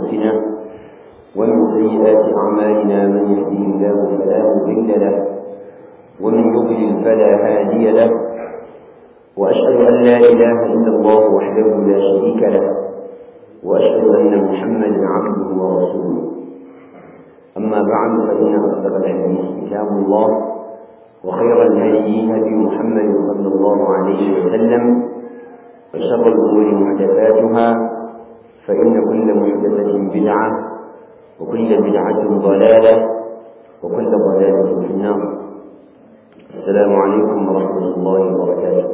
أنفسنا ومن سيئات أعمالنا من يهده الله فلا مضل له ومن يضلل فلا هادي له وأشهد أن لا إله إلا الله وحده لا شريك له وأشهد أن محمدا عبده ورسوله أما بعد فإن أصدق الحديث كتاب الله وخير الهدي هدي محمد صلى الله عليه وسلم وشر الأمور محدثاتها فإن كل محدثة بدعة وكل بدعة ضلالة وكل ضلالة في النار السلام عليكم ورحمة الله وبركاته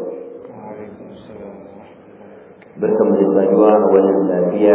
بركم للصجوة أولا سافية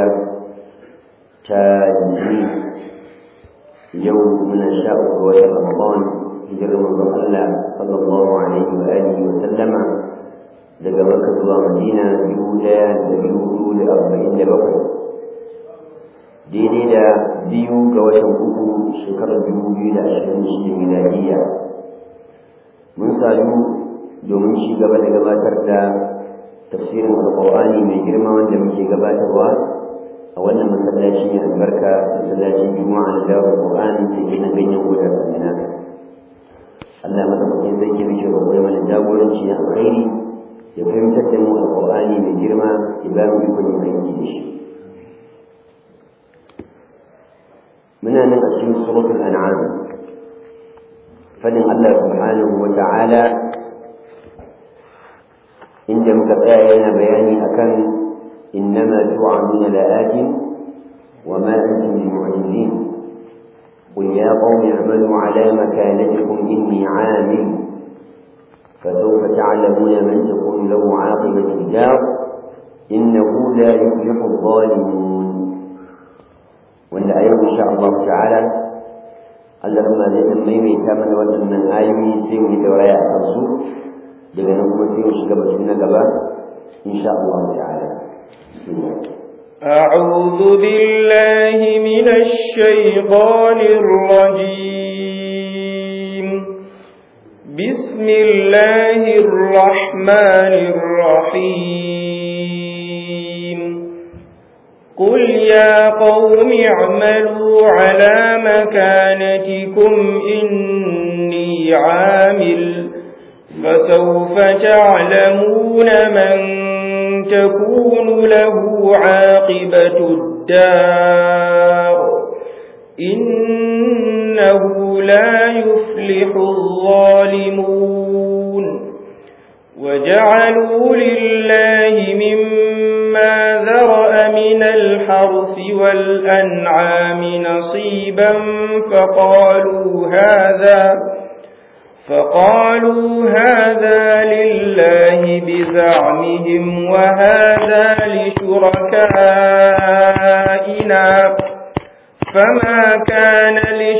تاجي يوم من الشاء وشهر رمضان hijirar manzon Allah sallallahu alaihi wa alihi wa sallama daga Makka zuwa Madina dubu ɗaya da dubu hudu da arba'in da bakwai daidai da biyu ga watan uku shekarar dubu biyu da ashirin da shida miladiyya mun sadu domin ci gaba da gabatar da tafsirin alƙur'ani mai girma wanda muke gabatarwa a wannan masallaci mai albarka masallacin juma'a na dawo alƙur'ani da ke na ganyen goda sanina Allah madaukakin sarki muke roƙo mana jagoranci na alkhairi ya fahimtar da mu alƙur'ani mai girma ya ba mu ikon yin aiki da shi muna nan a cikin suratul an'am fadin Allah subhanahu wa ta'ala inda muka tsaya yana bayani akan innama tu'aduna la'atin wa ma antum bimu'jizin قل يا قوم اعملوا على مكانتكم إني عامل فسوف تعلمون من تكون له عاقبة الدار إنه لا يفلح الظالمون وأن آية إن شاء الله تعالى Allah ma zai dan maimaita mana waɗannan ayoyi sai mu yi dauraya a kansu daga nan kuma sai mu shiga batun na gaba insha Allah ta'ala. أعوذ بالله من الشيطان الرجيم بسم الله الرحمن الرحيم قل يا قوم اعملوا على مكانتكم إني عامل فسوف تعلمون من تكون له عاقبة الدار إنه لا يفلح الظالمون وجعلوا لله مما ذرأ من الحرث والأنعام نصيبا فقالوا هذا فقالوا هذا لله بزعمهم وهذا لشركائنا فما كان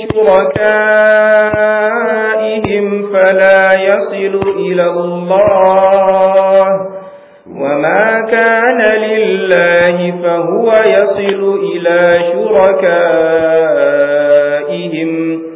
لشركائهم فلا يصل إلى الله وما كان لله فهو يصل إلى شركائهم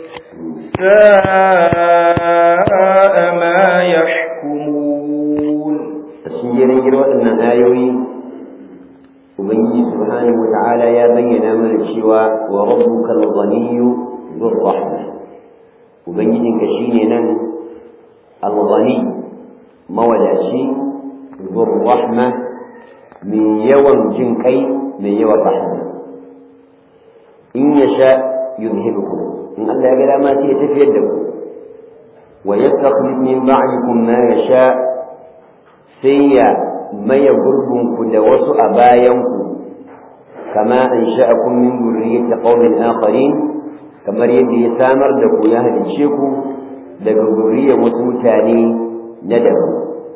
ساء ما يحكمون تسجيل جروا أن آيوي وبنجي سبحانه وتعالى يا بينا من الشواء وربك الغني ذو الرحمة وبنجي كشينا الغني مولاشي ذو الرحمة من يوم جنكي من يوم رحمة إن يشاء يذهبكم in Allah ya ga dama sai ya tafiyar da ku wa yastakhlif min ba'dikum ma yasha sai ya maye gurbin ku da wasu a bayan ku kama an sha'akum min dhurriyyati qaumin akharin kamar yadda ya samar da ku ya halice ku daga zuriyar wasu mutane na daban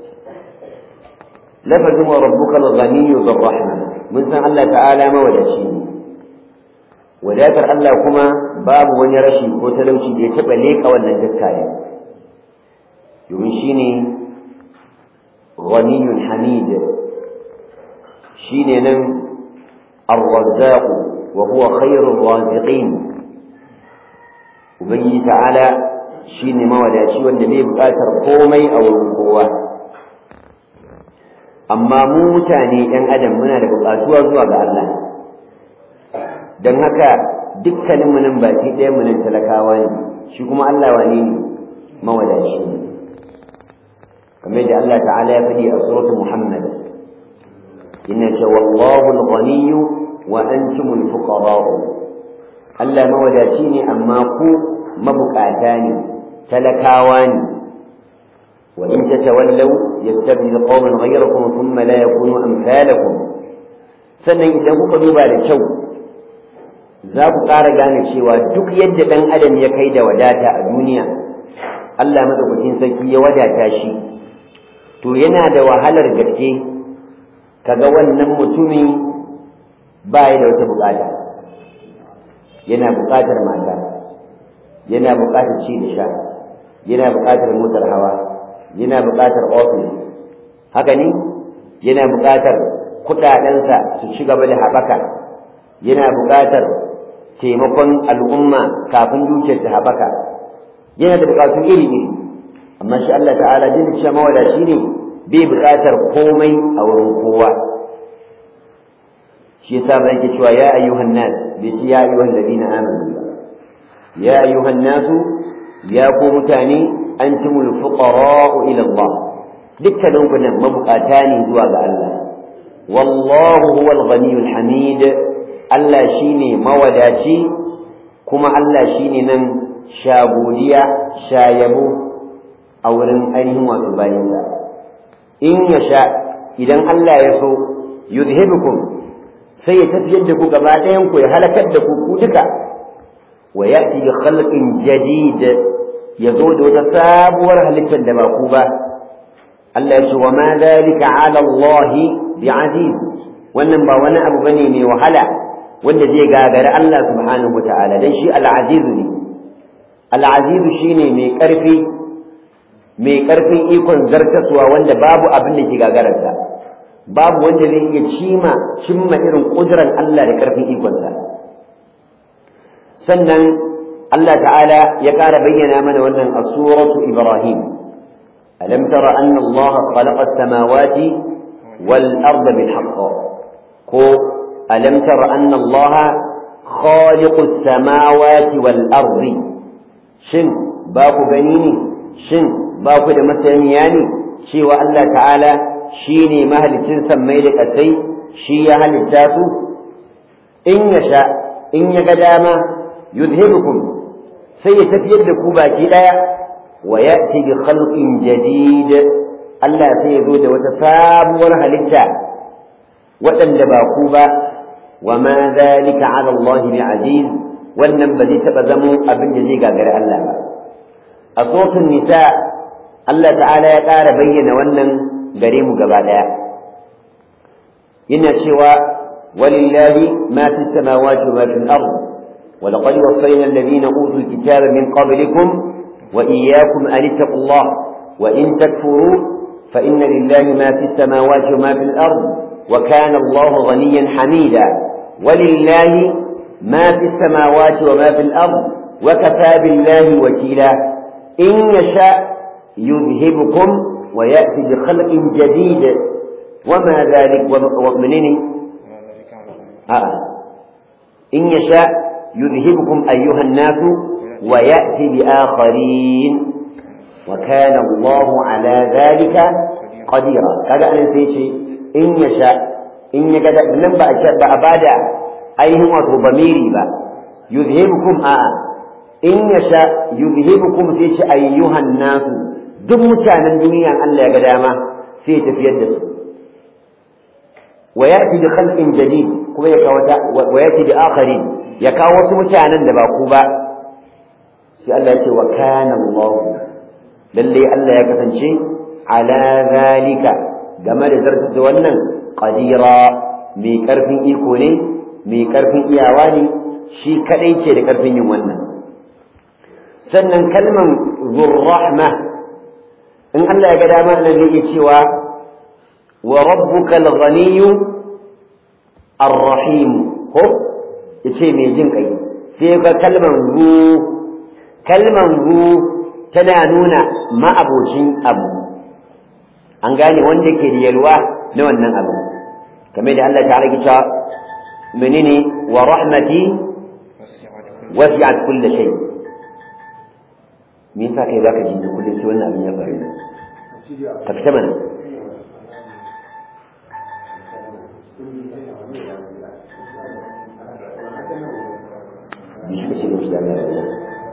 lafazin wa rabbuka al-ghaniyyu dhur-rahma mun san Allah ta'ala mawadaci ne wadatar Allah kuma babu wani rashi ko talauci da ya taɓa leƙa wannan dakkaya domin shi ne ghaniyun hamid shi ne nan arwazzaq wa huwa khairur raziqin ubangiji ta'ala shi ne mawadaci wanda bai buƙatar komai a wurin kowa amma mu mutane ɗan adam muna da buƙatuwa zuwa ga Allah don haka dukkanin mu nan baki ɗaya mu nan talakawa ne shi kuma Allah wane ne mawadaci ne kamar yadda Allah ta'ala ya faɗi a suratul Muhammad inna sha wallahu al-ghaniyyu wa antum al-fuqara Allah mawadaci ne amma ku mabukata ne talakawa ne wa in tatawallaw yastabdil qauman ghayrakum thumma la yakunu amsalakum sannan idan kuka duba da kyau za ku ƙara gane cewa duk yadda ɗan adam ya kai da wadata a duniya Allah madaukakin sarki ya wadata shi to yana da wahalar gaske kaga wannan mutumi ba ya da wata bukata yana bukatar mata yana bukatar ci da sha yana bukatar motar hawa yana bukatar ofis haka ne yana bukatar kudadensa su ci gaba da haɓaka yana bukatar taimakon al'umma kafin dukiyar ta haɓaka yana da bukatu iri-iri amma shi Allah ta'ala jin cewa mawada shi ne bai bukatar komai a wurin kowa shi yasa ba yake cewa ya ayyuhan nas bai ce ya ayyuhan ladina amanu ba ya ayyuhan nasu ya ku mutane antumul fuqara'u ila Allah dukkanin ku nan mabukata ne zuwa ga Allah wallahu huwal ghaniyul hamid Allah shine mawadaci kuma Allah shine nan shagodiya shayabo a wurin ainihin wato bayinsa in ya sha idan Allah ya so yuzhibukum sai ya tafiyar da ku gaba ɗayan ku ya halakar da ku ku duka wa ya'ti bi khalqin jadid ya zo da wata sabuwar halittar da ba ku ba Allah ya ce wa ma dhalika ala Allah bi aziz wannan ba wani abu bane mai wahala wanda zai gagari Allah subhanahu wataala dan shi al-aziz ne al-aziz shine mai karfi mai karfin ikon zartaswa wanda babu abin da ke gagararsa babu wanda zai iya cima cimma irin kudurar Allah da karfin ikonsa sannan Allah ta'ala ya ƙara bayyana mana wannan a suratu Ibrahim alam tara anna Allah khalaqa as-samawati wal arda bil haqq ko alam tara anna Allah khaliqu as-samawati wal ardi shin ba ku gani ne shin ba ku da masaniya ne cewa Allah ta'ala shi ne mahalicin sammai da ƙasai shi ya halitta su in ya sha in ya ga dama yuzhibukum sai ya tafiyar da ku baki ɗaya wa ya'ti bi khalqin jadid Allah sai ya zo da wata sabuwar halitta waɗanda ba ku ba wa ma zalika ala Allah bi aziz wannan ba zai taɓa zamo abin da zai gagari Allah ba a sofin nisa Allah ta'ala ya ƙara bayyana wannan gare mu gaba ɗaya yana cewa walillahi ma fi samawati wa ma fi al-ard wa laqad wasayna alladhina utul kitaba min qablikum wa iyyakum an ittaqullah wa in takfuru fa inna lillahi ma fi samawati wa ma fi al-ard wa kana Allahu ghaniyan hamida walillahi ma fi samawati wa ma fi al-ard wa kafa billahi wakila in yasha yudhhibukum ويأتي بخلق جديد وما ذلك ومنين آه. إن يشاء يذهبكم أيها الناس ويأتي بآخرين وكان الله على ذلك قديرا كذا أنا شيء إن يشاء إن يقدر لم بأبادع أي هو ضميري با يذهبكم آه إن يشاء يذهبكم سيش أيها الناس duk mutanen duniya Allah ya ga dama sai ya tafiyar da su wa yati bi khalqin jadid kuma ya kawo wa yati bi akharin ya kawo wasu mutanen da ba ku ba sai Allah ya ce wa kana Allah lalle Allah ya kasance ala zalika game da zartar da wannan qadira mai karfin iko ne mai karfin iyawa ne shi kadai ce da karfin yin wannan sannan kalman zurrahma in Allah ya ga dama nan zai iya cewa wa rabbuka al-ghaniyyu ar-rahim ko yace mai jin kai sai ga kalman ru kalman ru tana nuna ma'abocin abu an gane wanda ke da yalwa na wannan abu kamar da Allah ta rage cewa menene wa rahmati wasi'at kulli shay me yasa kai zaka ji kullum sai wannan abin ya faru ka fita mana bi shi kace da Allah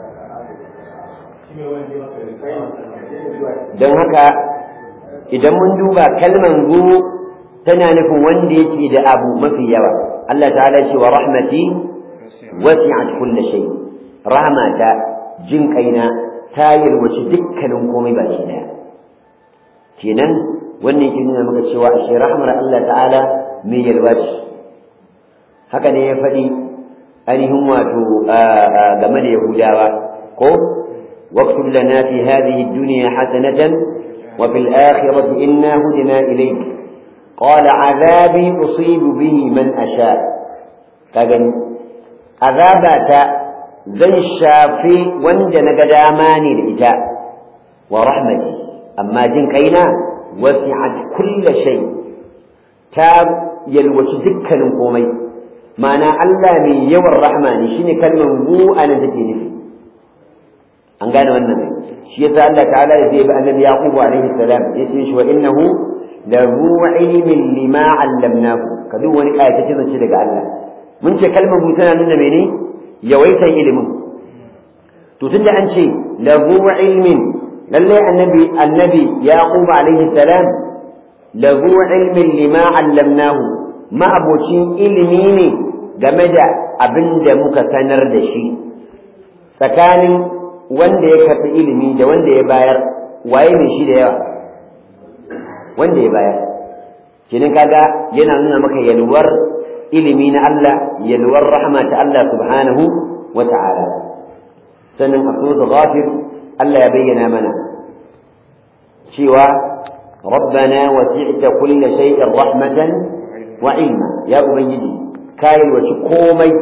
don haka idan mun duba kalman gu tana nufin wanda yake da abu mafi yawa Allah ta'ala ce wa rahmati wasi'at kulli shay rahmata jin kaina ta yalwaci dukkanin komai ba shi daya kenan wannan yake nuna maka cewa ashe rahmar Allah ta'ala mai yalwaci haka ne ya faɗi ainihin wato game da Yahudawa ko واكتب لنا في هذه الدنيا حسنة وفي الآخرة إنا هدنا إليك قال عذابي أصيب به من أشاء فقال عذابات زي الشافي وانجن قداماني الإجاء ورحمتي أما جن كينا وسعت كل شيء تاب يلوش دكا قومي معنى الله من يوم الرحمن شيني كلمة مو أنا تكيني فيه an gane wannan ne shi yasa Allah ta'ala ya zai bi annabi yaqub alaihi salam ya ce shi wa innahu la hu ilmin lima 'allamnahu ka duk wani ayata ce daga Allah mun ce kalmar mu tana nuna mene yawaitan ilimin to tunda an ce la hu ilmin lalle annabi annabi yaqub alaihi salam la hu ilmin lima 'allamnahu ma abocin ilimi ne game da abin da muka sanar da shi tsakanin wanda ya karɓi ilimi da wanda ya bayar waye mai shi da yawa wanda ya bayar kenan kaga yana nuna maka yalwar ilimi na Allah yalwar rahma ta Allah subhanahu wa ta'ala sannan a suratul ghafir Allah ya bayyana mana cewa ربنا وسعت كل شيء رحمة وعلما يا أبنجي كاين وشكومي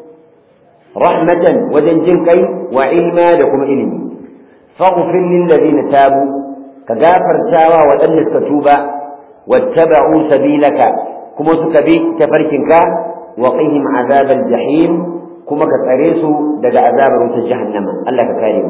رحمة وجنجن كي وعلما لكم علمي فاغفر للذين تابوا كغافر تاوى وأن التتوبة واتبعوا سبيلك كما سكبي تفركنك وقهم عذاب الجحيم كما كتريسوا دقى عذاب روت جهنم الله كريم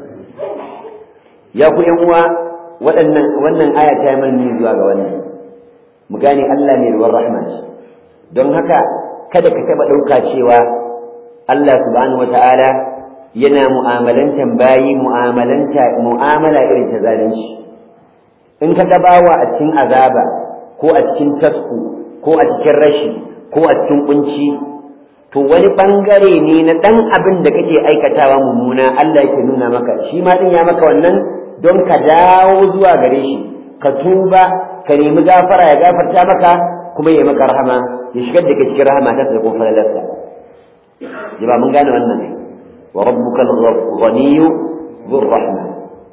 يا أخو يوم وأن وأن آية كامل من زواج وأن مكاني الله من والرحمة don haka kada ka taɓa ɗauka cewa Allah subhanahu wata'ala yana mu'amalantan bayi mu'amalanta mu'amala irin ta zalunci in ka gabawa a cikin azaba ko a cikin tasku ko a cikin rashi ko a cikin kunci to wani bangare ne na dan abin da kake aikatawa mummuna Allah yake nuna maka shi ma din ya maka wannan don ka dawo zuwa gare shi ka tuba ka nemi gafara ya gafarta maka kuma ya maka rahama ya shigar da ka cikin rahama ta da kuma falalarsa jama'a mun gane wannan ne wa rabbuka al-ghaniyyu dhur rahma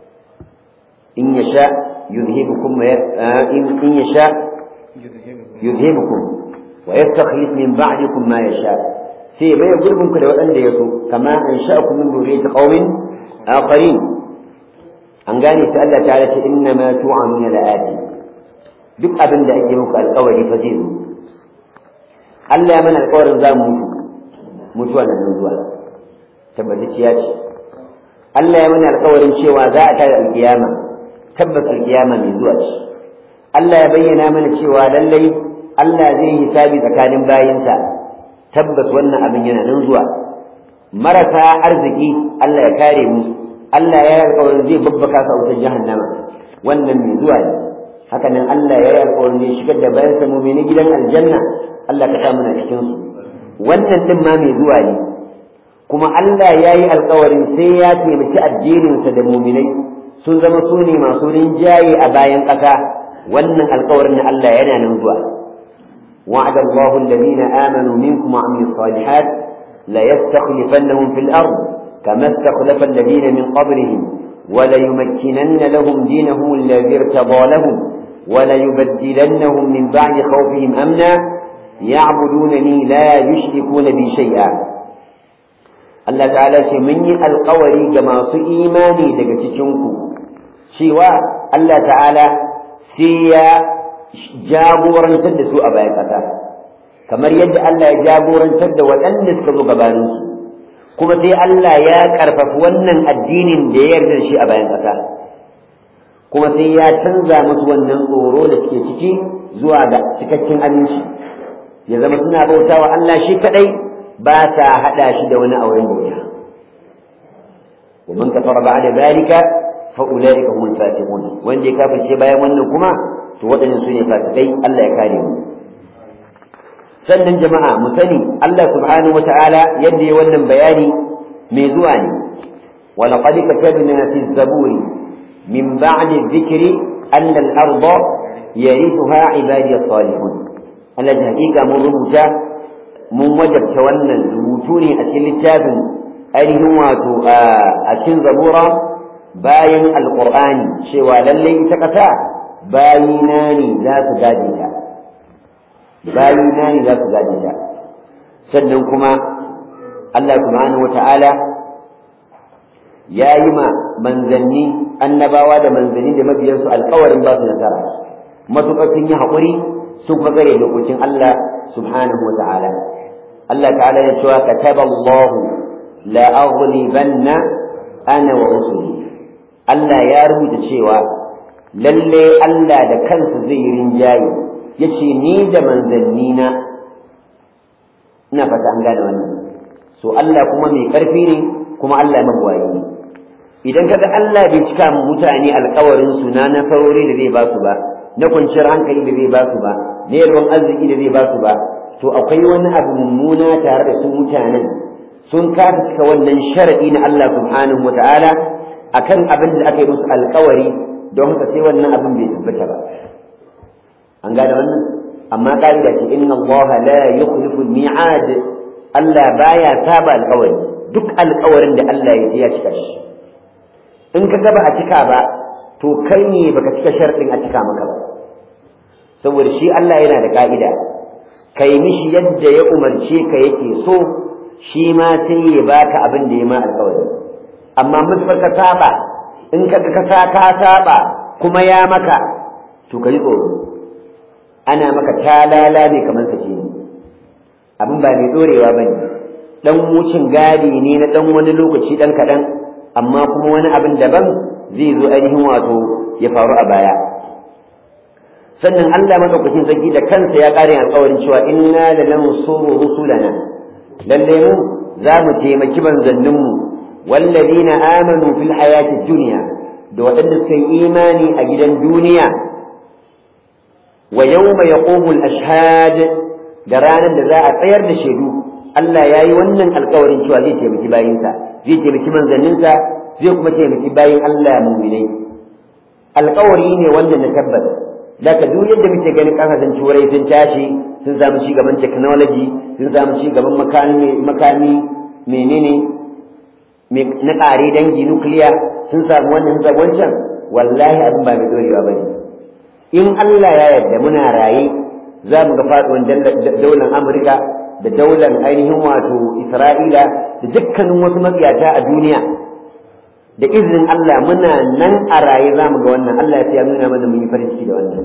in yasha yuzhibukum in in yasha yuzhibukum wa yastakhlif min ba'dikum ma yasha sai bai gurbin ku da waɗanda ya so kama an sha'akum min dhurriyyati qaumin akharin an gane ta Allah ta'ala ce inna ma tu'amuna la'ati duk abin da ake muku alƙawari fa zai zo Allah ya mana alƙawarin za mu mutu mutuwa da nan zuwa tabbatacciya ce Allah ya mana alƙawarin cewa za a tare alƙiyama tabbas alƙiyama mai zuwa ce Allah ya bayyana mana cewa lallai Allah zai hisabi tsakanin bayinsa tabbas wannan abin yana nan zuwa marasa arziki Allah ya kare mu Allah ya yi alƙawarin zai babbaka su a wutar jahannama wannan mai zuwa ne haka nan Allah ya yi alƙawarin zai shigar da bayansa mumini gidan aljanna Allah ka sa muna cikin su wannan din ma mai zuwa ne kuma Allah ya yi alkawarin sai ya taimaki addininsa da muminai sun zama su ne masu rinjaye a bayan ƙasa wannan alkawarin na Allah yana nan zuwa وعد الله الذين آمنوا منكم وعملوا الصالحات ليستخلفنهم في الأرض كما استخلف الذين من قبلهم وليمكنن لهم دينهم الذي ارتضى لهم وليبدلنهم من بعد خوفهم أمنا يعبدونني لا يشركون بي شيئا Allah ta'ala ce mun yi alkawari ga masu imani daga cikinku cewa Allah ta'ala sai ya jagorantar da su a bayan ƙasa kamar yadda Allah ya jagorantar da waɗanda suka zo gabaninsu kuma sai Allah ya ƙarfafi wannan addinin da ya yarda da shi a bayan ƙasa kuma sai ya canza musu wannan tsoro da suke ciki zuwa ga cikakken aminci ya zama suna bauta wa Allah shi kaɗai ba sa haɗa shi da wani auren bauta ومن كفر بعد ذلك فأولئك هم الفاسقون وإن دي كافر شيء بايا wannan kuma to waɗannan su ne fasikai Allah ya kare mu sannan jama'a mu sani Allah subhanahu wata'ala yadda ya wannan bayani mai zuwa ne wa laqad katabna fi zaburi min ba'di dhikri anna al-arda yarithuha ibadiy as-salihun Allah da hakika mun rubuta mun wajabta wannan rubutu ne a cikin littafin ainihin wato a cikin zabura bayan alqur'ani cewa lallai ita kasa bayina ne za su gade ta bayina ne za su gade ta sannan kuma Allah subhanahu wata'ala ya yi ma manzanni annabawa da manzanni da mabiyansu alkawarin ba su nasara matuƙar sun yi haƙuri su kuma gare dokokin Allah subhanahu wata'ala Allah ta'ala ya cewa kataba Allahu la aghlibanna ana wa rusuli Allah ya rubuta cewa lalle Allah da kansa zai yi rinjaye yace ni da manzanni na ina fata an gane wannan so Allah kuma mai karfi ne kuma Allah magwayi ne idan kaga Allah bai cika mu mutane alƙawarin su na nasarori da zai ba su ba na kwanciyar hankali da zai ba su ba na yalwan arziki da zai ba su ba to akwai wani abu mummuna tare da su mutanen sun kasa cika wannan sharadi na Allah subhanahu wata'ala akan abin da aka yi musu alƙawari don haka sai wannan abin bai tabbata ba an gane wannan amma ka'ida ce inna Allah la yukhlifu al-mi'ad Allah baya saba alƙawari duk alƙawarin da Allah ya ya cika shi in ka gaba a cika ba to kai ne baka cika sharɗin a cika maka ba saboda shi Allah yana da ka'ida kai mishi yadda ya umarce ka yake so shi ma sai ya baka abin da ya ma alƙawari amma mutsar ka saba in ka ka ka saba kuma ya maka to kai tsoro ana maka talala ne kamar sake ne abin ba mai dorewa bane dan wucin gadi ne na dan wani lokaci dan kadan amma kuma wani abin daban zai zo ainihin wato ya faru a baya sannan Allah madaukakin sarki da kansa ya kare alƙawarin cewa inna la lansuru rusulana lalle mu za mu taimaki manzannin mu wallazina amanu fil hayati dunya da waɗanda suka yi imani a gidan duniya wa yawma yaqumul ashhad da ranar da za a tsayar da shaidu Allah ya yi wannan alƙawarin cewa zai taimaki bayinsa zai taimaki manzanninsa zai kuma taimaki bayin Allah mu'minai alƙawari ne wanda na tabbata da ka duk yadda muke ganin kasashen turai sun tashi sun samu ci gaban technology sun samu ci gaban makami makami menene na ƙare dangi nukiliya sun samu wannan sun samu wancan wallahi abin ba mai dorewa ba ne in Allah ya yarda muna raye za mu ga faɗuwan daular Amurka da daular ainihin wato Isra'ila da dukkanin wasu matsiyata a duniya da izinin Allah muna nan a raye za mu ga wannan Allah ya nuna mana mun yi farin ciki da wannan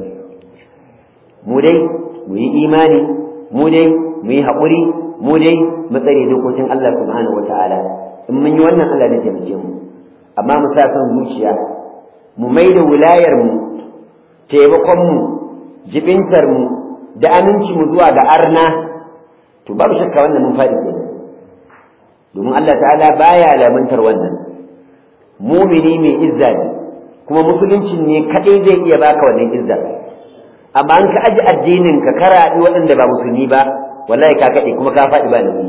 mu dai mu yi imani mu dai mu yi haƙuri mu dai mu tsare dokokin Allah subhanahu wataala in mun yi wannan Allah zai taimake mu amma mu sa son zuciya mu mai da wilayar mu taimakon mu jibintar mu da aminci mu zuwa ga arna to babu shakka wannan mun faɗi kenan domin Allah ta'ala baya lamuntar wannan mumini mai izza ne kuma musulunci ne kadai zai iya baka wannan izza amma an ka aji addinin ka karaɗi waɗanda ba musulmi ba wallahi ka kaɗe kuma ka faɗi ba nauyi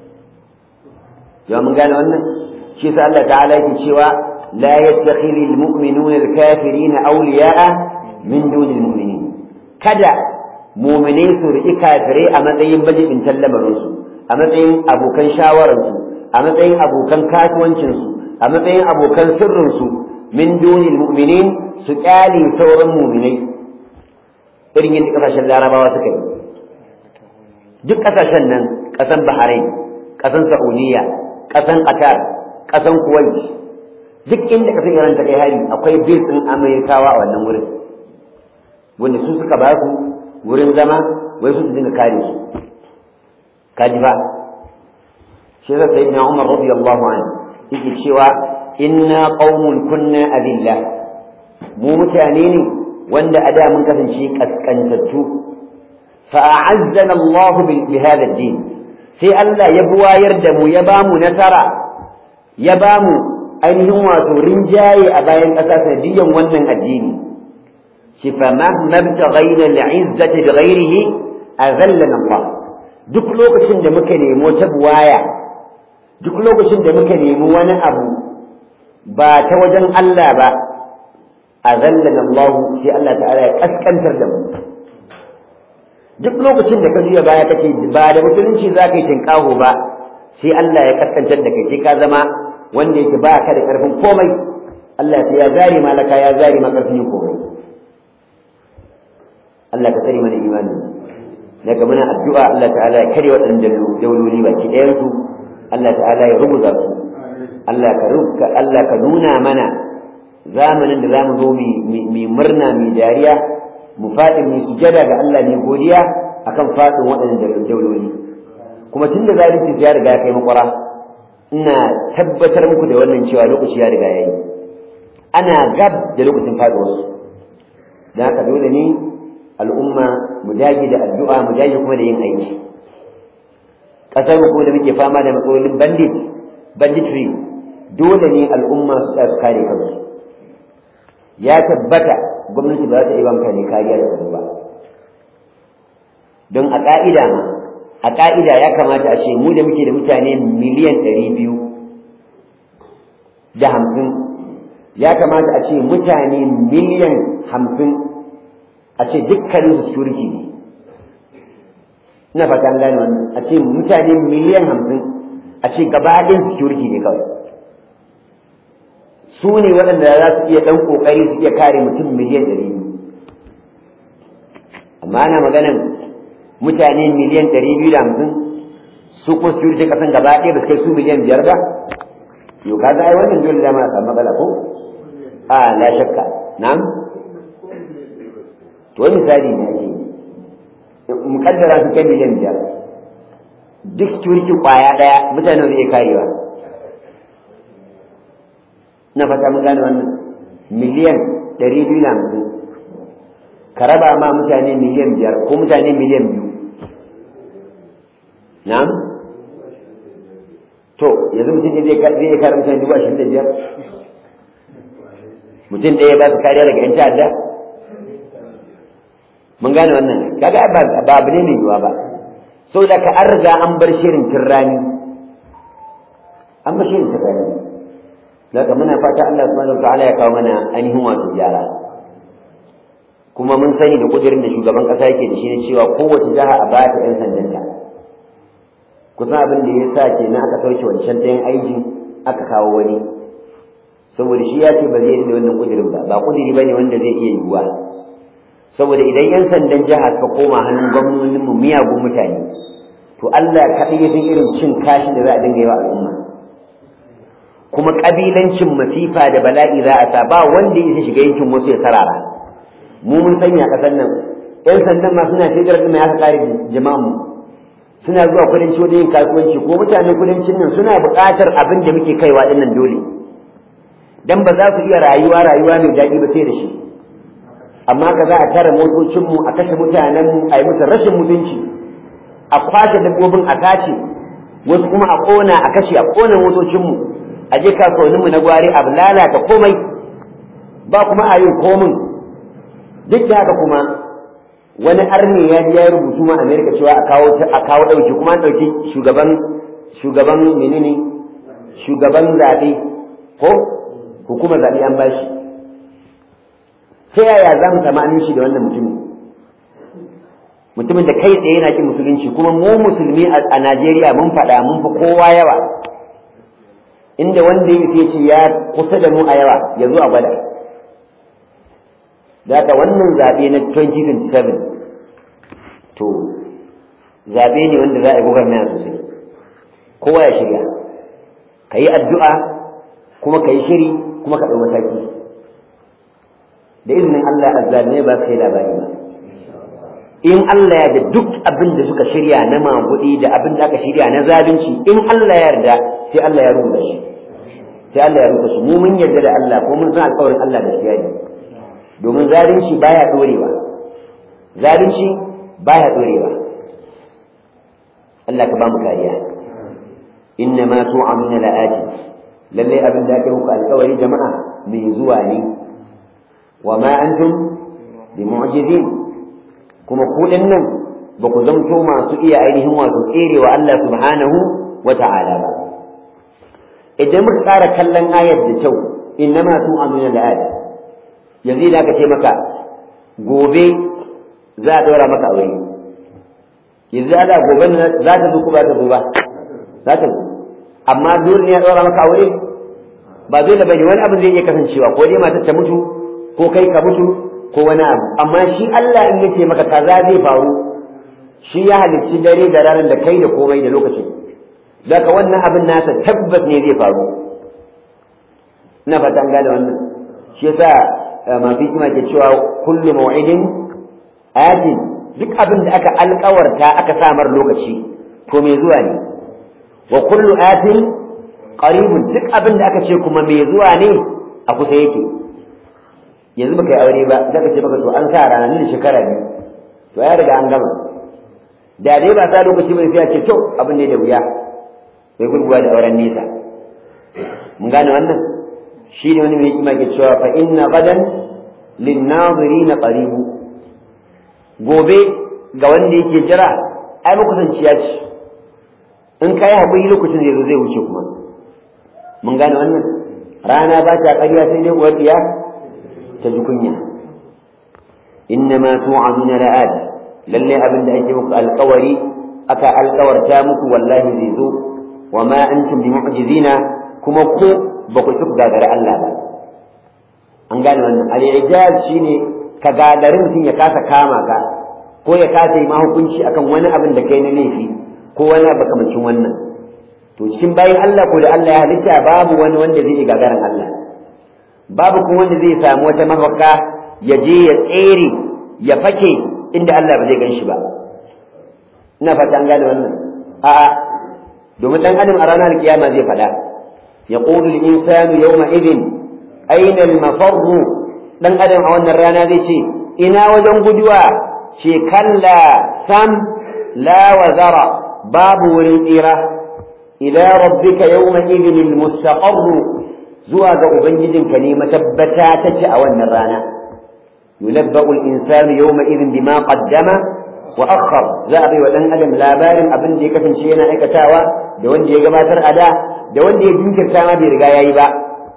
yawa mun gane wannan shi yasa Allah ta'ala yake cewa la yattakhidhu almu'minuna alkafirina awliya'a min duni almu'minin kada mu'mine su riƙi kafirai a matsayin bajibin lamarinsu a matsayin abokan shawararsu a matsayin abokan kasuwancinsu a matsayin abokan sirrinsu min dunil mu'minin su kyale sauran mu'minai irin yadda kasashen larabawa suka yi duk kasashen nan kasan bahrain kasan saudiya kasan qatar kasan kuwait duk inda kasan iran ta kai hari akwai bil din amerikawa a wannan wurin wanda su suka ba su wurin zama wai su su dinga kare su kaji ba shi da sayyidina Umar radiyallahu anhu yake cewa inna qaumun kunna adilla mu mutane ne wanda a da mun kasance kaskantattu fa a'azzana Allah bi hadha ad-din sai Allah ya buwayar da mu ya bamu nasara ya bamu ainihin wato rinjaye a bayan ƙasa sanadiyan wannan addini shi fa mahma btaghaina al-izzati bighayrihi azallana Allah duk lokacin da muka nemi wata buwaya duk lokacin da muka nemi wani abu ba ta wajen Allah ba azallana Allah sai Allah ta'ala ya kaskantar da mu duk lokacin da ka juya baya kace ba da musulunci za ka yi tinkaho ba sai Allah ya kaskantar da kai sai ka zama wanda yake ba ka da karfin komai Allah sai ya zari malaka ya zari maka karfin komai Allah ka tsare mana imani daga muna addu'a Allah ta'ala ya kare waɗannan dauloli baki ɗayan su Allah ta'ala ya rubuta su Allah ka rubuta Allah ka nuna mana zamanin da zamu zo mu murna mu dariya mu faɗi mu sujada ga Allah ne godiya akan faɗin waɗannan dauloli kuma tun da zalunci ya riga ya kai makwara ina tabbatar muku da wannan cewa lokaci ya riga ya yi ana gab da lokacin faɗuwarsu don haka dole ne al'umma mu dage da addu'a mu dage kuma da yin aiki ƙasar mu kuma da muke fama da matsalolin bandit banditry dole ne al'umma su tsaya su kare kansu ya tabbata gwamnati ba za ta iya mutane kariya da tsaro ba don a ƙa'ida ma a ƙa'ida ya kamata a ce mu da muke da mutane miliyan ɗari biyu da hamsin ya kamata a ce mutane miliyan hamsin a ce dukkanin su security ne ina fata an gane wannan a ce mutane miliyan hamsin a ce gaba ɗin security ne kawai su ne waɗanda za su iya ɗan ƙoƙari su iya kare mutum miliyan ɗari biyu amma ana maganan mutane miliyan ɗari biyu da hamsin su ko security ƙasan gaba ɗaya ba su kai su miliyan biyar ba yau ka ga ai wannan dole da ma samu matsala ko a la shakka na'am to wani misali ne ake mukaddara su kai miliyan biyar duk security kwaya ɗaya mutane zai karewa na fata mun gane wannan miliyan ɗari biyu na hamsin ka raba ma mutane miliyan biyar ko mutane miliyan biyu na'am to yanzu mutum ne zai iya kare mutane dubu ashirin da biyar mutum ɗaya ba su kariya daga yan ta'adda mun gane wannan kaga ba abu ne mai yiwuwa ba sau da ka an riga an bar shirin tirrani an bar shirin tirrani daga muna fata Allah subhanahu wa ta'ala ya kawo mana ainihin wato gyara kuma mun sani da kudirin da shugaban kasa yake da shi ne cewa kowace jiha a ba ta 'yan sandanta kusan abin da ya sa ke na aka sauke wancan ɗayan aiki aka kawo wani saboda shi ya ce ba zai da wannan kudirin ba ba kudiri ba ne wanda zai iya yiwuwa saboda idan 'yan sandan jiha suka koma hannun gwamnonin mu miyagun mutane to Allah kaɗai ya san irin cin kashi da za a dinga yi wa al'umma kuma ƙabilancin masifa da bala'i za a sa ba wanda ya shiga yankin wasu ya sarara mu mun sanya ƙasar nan 'yan sandan ma suna shigar da mai aka kare jama'an mu suna zuwa kudanci wajen yin kasuwanci ko mutanen kudancin nan suna buƙatar abin da muke kaiwa ɗin nan dole dan ba za su iya rayuwa rayuwa mai daɗi ba sai da shi amma ka za a tara motocinmu a kashe mutanenmu a yi musu rashin mutunci a kwashe dabbobin a kace wasu kuma a ƙona a kashe a ƙona motocinmu a je kasuwanninmu na gwari a lalata komai ba kuma a yin komin duk da haka kuma wani arne ya ji ya rubutu ma amerika cewa a kawo a kawo ɗauki kuma an ɗauki shugaban shugaban menene shugaban zaɓe ko hukumar zaɓe an bashi ta yaya za mu samu aminci da wannan mutumin mutumin da kai tsaye yana ki musulunci kuma mu musulmi a Najeriya mun faɗa mun fi kowa yawa inda wanda ya ce ya kusa da mu a yawa ya zo a gwada da wannan zaɓe na 2027 to zaɓe ne wanda za a yi gwagwarmaya sosai kowa ya shirya ka yi addu'a kuma ka yi shiri kuma ka ɗau mataki da izinin Allah azzalimai ba su kai labari ba in Allah ya da duk abin da suka shirya na magudi da abin da aka shirya na zalunci in Allah ya yarda sai Allah ya rubuta shi sai Allah ya rubuta shi mu mun yarda da Allah ko mun san alƙawarin Allah gaskiya ne domin zalunci baya dorewa zalunci baya dorewa Allah ka ba mu kariya inna ma tu'amuna la'ati lalle abin da aka muku alƙawari jama'a mai zuwa ne wa ma antum bi mu'jizin kuma ku nan ba ku zamto masu iya ainihin wato tserewa Allah subhanahu wa ta'ala ba idan muka ƙara kallon ayar da kyau inna ma tu'amuna la'ati yanzu da aka ce maka gobe za a ɗora maka aure yanzu ana gobe za ta zo ko ba ta zo ba za ta zo amma dole ne ya ɗora maka aure ba dole bane wani abu zai iya kasancewa ko dai matar ta mutu ko kai ka mutu ko wani abu amma shi Allah in yace maka kaza zai faru shi ya halicci dare da ranar da kai da komai da lokacin daga wannan abin nasa tabbas ne zai faru ina fata an gane wannan shi yasa masu hikima ke cewa kullu maw'idin atin duk abin da aka alkawarta aka samar lokaci to mai zuwa ne wa kullu atin qaribun duk abin da aka ce kuma mai zuwa ne a kusa yake yanzu baka yi aure ba zaka ce maka to an sa ranar da shekara biyu to ya riga an gama da dai ba sa lokaci bane sai a ce to abin ne da wuya bai gurguwa da auren nesa mun gane wannan shi ne wani mai hikima ke cewa fa inna gadan lin nazirin qaribu gobe ga wanda yake jira ai makusanciya ce in kai haƙuri lokacin zai zo zai wuce kuma mun gane wannan rana ba ta ƙarya sai dai uwar diya ta ji kunya inna ma tu'aduna la'ad lalle abin da ake muku alƙawari aka alƙawarta muku wallahi zai zo wa ma antum bi mu'jizina kuma ku ba ku tuku gagara Allah ba an gane wannan al-ijaz shine ka gagari mutum ya kasa kama ka ko ya kasa yi ma hukunci akan wani abin da kai na laifi ko wani abu kamancin wannan to cikin bayan Allah ko da Allah ya halitta babu wani wanda zai yi gagaran Allah babu kuma wanda zai samu wata mafaka ya je ya tsere ya fake inda Allah ba zai gan shi ba ina fata an gane wannan a'a domin dan adam a ranar kiyama zai faɗa يقول الإنسان يومئذ أين المفر dan adam a wannan rana zai ce ina wajen guduwa ce kalla sam la wazara babu wurin tsira ila rabbika yawma idhin almustaqar zuwa ga ubangijinka ne matabbata take a wannan rana yunabba'u al-insanu yawma idhin bima qaddama wa akhar za a bai wa dan adam labarin abin da ya kasance yana aikatawa da wanda ya gabatar a da da wanda ya jinkirta ma bai riga yayi ba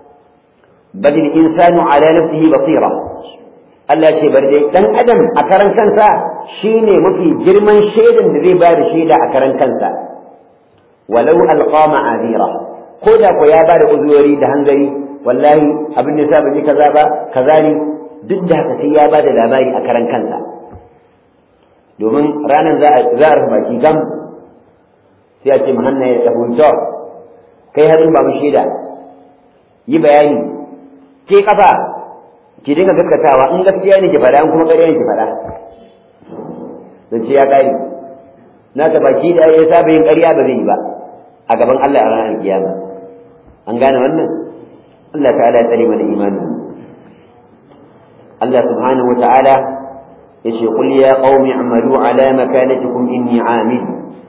bal insanu ala nafsihi basira Allah ce bar dai dan adam a karan kansa shine mafi girman shaidan da zai bada shaida a karan kansa walau alqa ma'azira ko da ko ya bada uzuri da hanzari wallahi abin da ban yi kaza ba kaza ne duk da haka sai ya bada labari a karan kansa domin ranar za a za a baki gam sai a ce mahanna ya tafi kai hadin ba mu shaida yi bayani ke kafa ki dinga gaskatawa in gaskiya ne ki faɗa in kuma ƙarya ne ki faɗa dan ce ya ƙari na ta baki da ya saba yin ƙarya ba zai yi ba a gaban Allah a ranar kiyama an gane wannan Allah ta'ala ya tsare mana imanin Allah subhanahu wa ta'ala yace qul ya qaumi a'malu ala makanatikum inni 'amil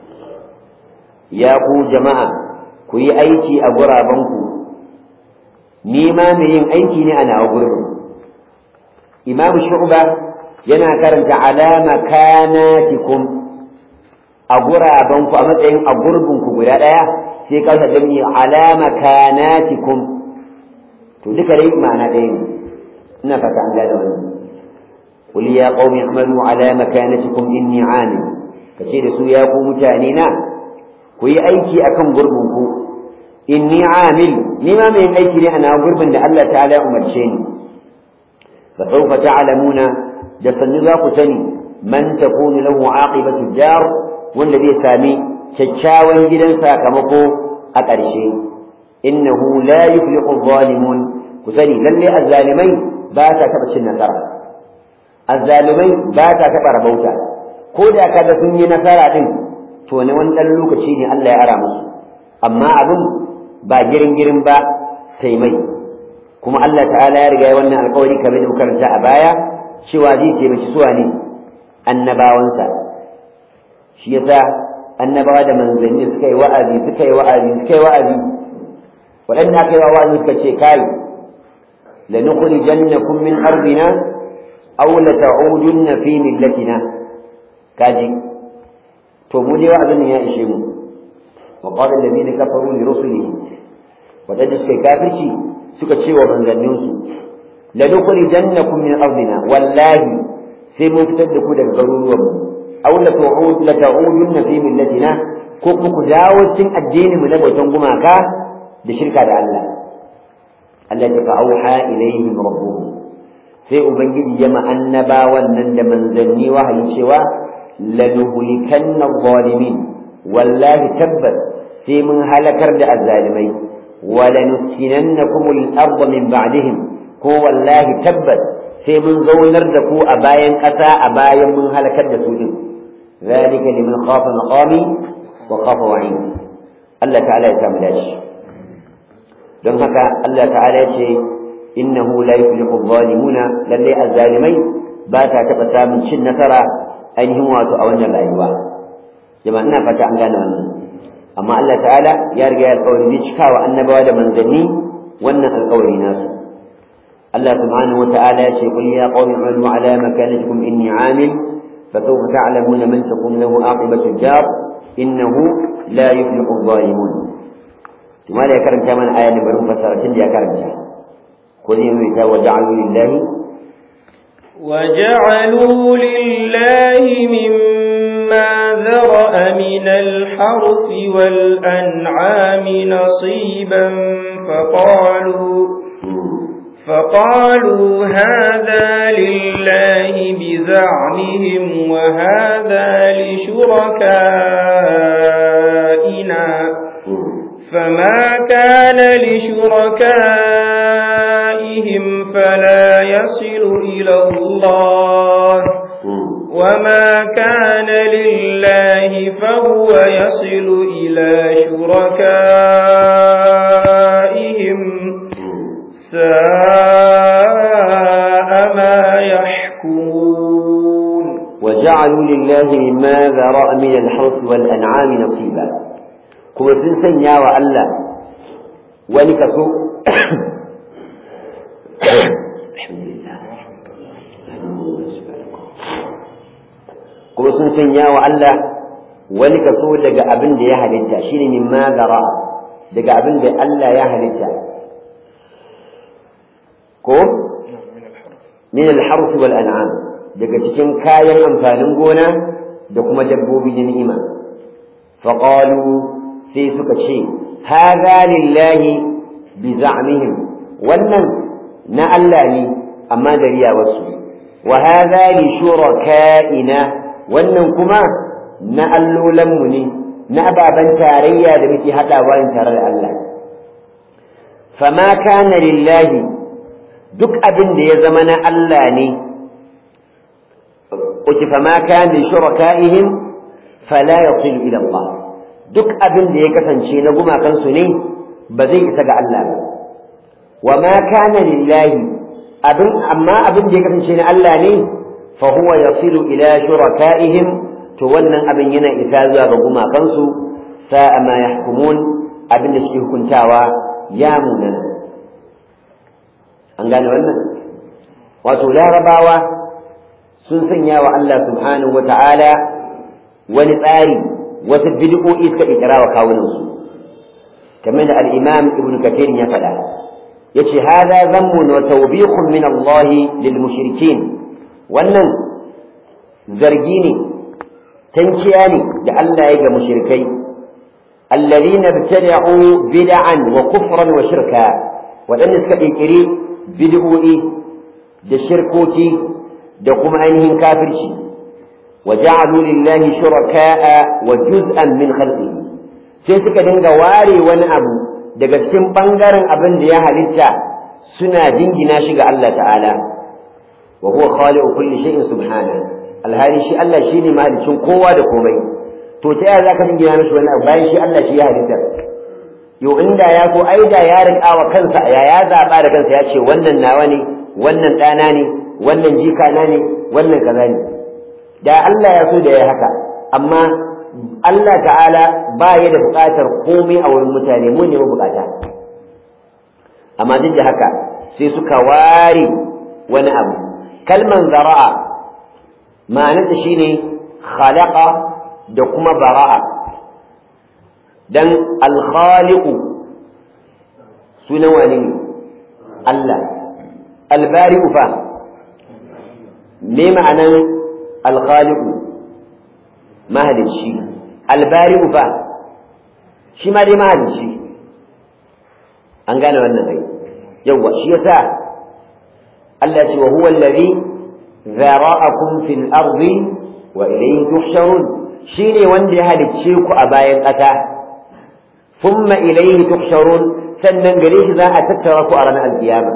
ya ku jama'a ku yi aiki a gurabanku ni ma mai yin aiki ne a nawa gurbin imamu shu'ba yana karanta alama kanatikum a gurabanku a matsayin a gurbinku guda ɗaya sai kasa jami alama kanatikum to duka dai ma'ana ɗaya ne ina fata an gane wannan قل يا قوم اعملوا على مكانتكم إني عامل كثير سو يا قوم متانينا كوي أيكي أكم قربكم inni amil ni ma mai aiki ne ana gurbin da Allah ta'ala umarce ni fa sawfa ta'lamuna da sanni za ku sani man takunu lahu aqibatu dar wanda zai sami kyakkyawan gidan sakamako a ƙarshe innahu la yuflihu adh-dhalimun ku sani lalle azzalimai ba ta taba cin nasara azzalimai ba ta taba rabauta ko da kada sun yi nasara din to ne wani dan lokaci ne Allah ya ara musu amma abin ba girin girin ba sai mai kuma Allah ta'ala ya riga ya wannan alƙawari kamar da karanta a baya cewa zai taimaki suwa ne annabawansa shi yasa annabawa da manzanni suka yi wa'azi suka yi wa'azi suka yi wa'azi waɗanda aka yi wa wa'azi suka ce kai lanukhrijannakum min ardina aw lata'udunna fi millatina kaji to mu dai wa'azin ya ishe mu wa qala alladhina kafaru li rusulihim waɗanda suka yi kafirci suka ce wa manzanninsu lanukhrijannakum min ardina wallahi sai mun fitar da ku daga garuruwanmu aw la tu'ud la ta'udunna fi millatina ko kuma ku dawo cikin addinin mu na bautan gumaka da shirka da Allah Allah ya fa auha ilaihim rabbuhum sai ubangiji ya ma'annaba wannan da manzanni wahayi cewa lanuhlikanna zalimin wallahi tabbas sai mun halakar da azzalimai wa lanuskinannakum al-ardh min ba'dihim ko wallahi tabbas sai mun zaunar da ku a bayan ƙasa a bayan mun halakar da su din ذلك لمن خاف مقامي وخاف وعيد الله تعالى ya samu dashi don haka Allah ta'ala ya ce innahu la yuflihu adh-dhalimuna lalle azzalimai ba ta taba samun cin nasara ainihin wato a wannan rayuwa jama'a ina fata an gane wannan amma Allah ta'ala ya riga ya alƙawari zai cika wa annabawa da manzanni wannan alƙawari nasu Allah subhanahu wa ta'ala ya ce qul ya qaumi amalu ala makanatikum inni 'amil فسوف تعلمون من تكون له عاقبة الدار إنه لا يفلح الظالمون ثم لا يكرم كمان آية نمبر فسرة يا كرم قل وجعلوا لله وجعلوا لله مما ذرأ من الحرث والأنعام نصيبا فقالوا فقالوا هذا لله بزعمهم وهذا لشركائنا فما كان لشركائهم فلا يصل إلى الله وما كان لله فهو يصل إلى شركائهم ساء ما يحكمون وجعلوا لله مما ذرأ من الحرث والأنعام نصيبا كما سنسن يا وألا ولكسو الحمد لله kuma sun sanya wa Allah wani kaso daga abin da ya halitta shine mimma zara daga abin da Allah ya halitta ko min al-harth wal an'am daga cikin kayan amfanin gona da kuma dabbobi na ni'ima fa qalu sai suka ce hadha lillahi bi za'mihim wannan na Allah ne amma da riyawarsu wa hadha li shuraka'ina wannan kuma na allolanmu ne na ababen tarayya da muke haɗawa tare da Allah fama kana lillahi duk abin da ya zama na Allah ne uki fama kana shuraka'ihim fala yasilu ila Allah duk abin da ya kasance na gumakansu ne ba zai isa ga Allah ba wa ma kana lillahi abin amma abin da ya kasance na Allah ne fa huwa yasilu ila shuraka'ihim to wannan abin yana isa zuwa ga gumakansu sa'a ma yahkumun abin da suke hukuntawa ya munana an gane wannan wato larabawa sun sanya wa Allah subhanahu wa ta'ala wani tsari wasu bid'o'i suka ikira wa kawunansu kamar da al-imam ibn kathir ya faɗa yace hada zammun wa tawbikhun min Allah lil mushrikin wannan zargi ne tankiya ne da Allah ya ga mushrikai alladhina ibtada'u bid'an wa kufran wa shirka wadanda suka kirkiri bid'o'i da shirkoki da kuma ainihin kafirci wa ja'alu lillahi shuraka'a wa juz'an min khalqihi sai suka dinga ware wani abu daga cikin bangaren abin da ya halitta suna jingina shi ga Allah ta'ala wa huwa khaliqu kulli shay'in subhanahu alhali shi Allah shine mahalicin kowa da komai to ta yaya zaka dingina mishi wani abu bayan shi Allah shi ya halitta yo inda ya ko ai da ya rika wa kansa ya ya zaba da kansa ya ce wannan nawa ne wannan ɗana ne wannan jika na ne wannan kaza ne da Allah ya so da ya haka amma Allah ta'ala ba ya da buƙatar komai a wurin mutane mu ne bukata amma duk da haka sai suka ware wani abu kalman zara'a ma'anarta shine khalaqa da kuma bara'a dan alkhaliqu sunan wani ne Allah albari'u fa me ma'anan alkhaliqu mahalicci albari'u fa shi ma dai mahalicci an gane wannan ai yawa shi yasa Allah ce wa huwa allazi zara'akum fil ardi wa ilayhi tuhsharun shine wanda ya halicce ku a bayan ƙasa thumma ilayhi tuhsharun sannan gare shi za a tattara ku a ranar alkiyama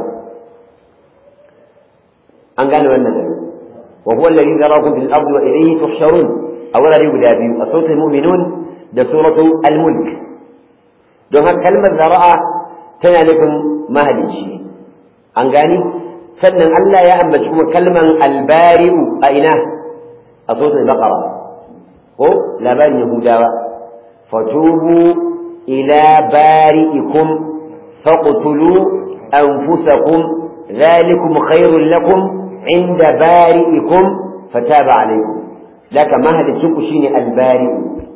an gane wannan ai wa huwa allazi zara'akum fil ardi wa ilayhi tuhsharun a wurare guda biyu a suratul mu'minun da suratul al-mulk don haka kalmar zara'a tana nufin mahalicci an gani sannan Allah ya ambaci kuma kalman albari'u a ina a suratul baqara ko labarin yahudawa fatubu ila bari'ikum faqtulu anfusakum ذلكم خير لكم عند بارئكم فتاب عليكم لك مهد الشنك شيني البارئ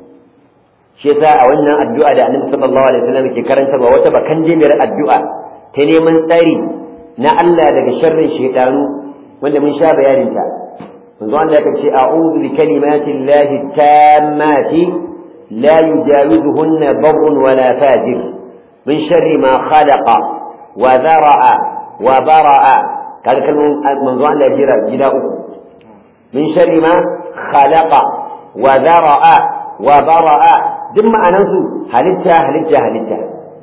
shi yasa a wannan addu'a da annabi sallallahu alaihi wasallam ke karantarwa wata bakan jimiyar addu'a ta neman tsari na Allah daga sharrin shaytanu wanda mun sha bayanin ta manzo Allah ya ce a'udhu bi kalimati llahi tammati la yujawizuhunna barrun wala fajir min sharri ma khalaqa wa dhara'a wa bara'a kaga kalmun manzo Allah ya jira gida uku min sharri ma khalaqa wa dhara'a wa bara'a duk ma'anansu halitta halitta halitta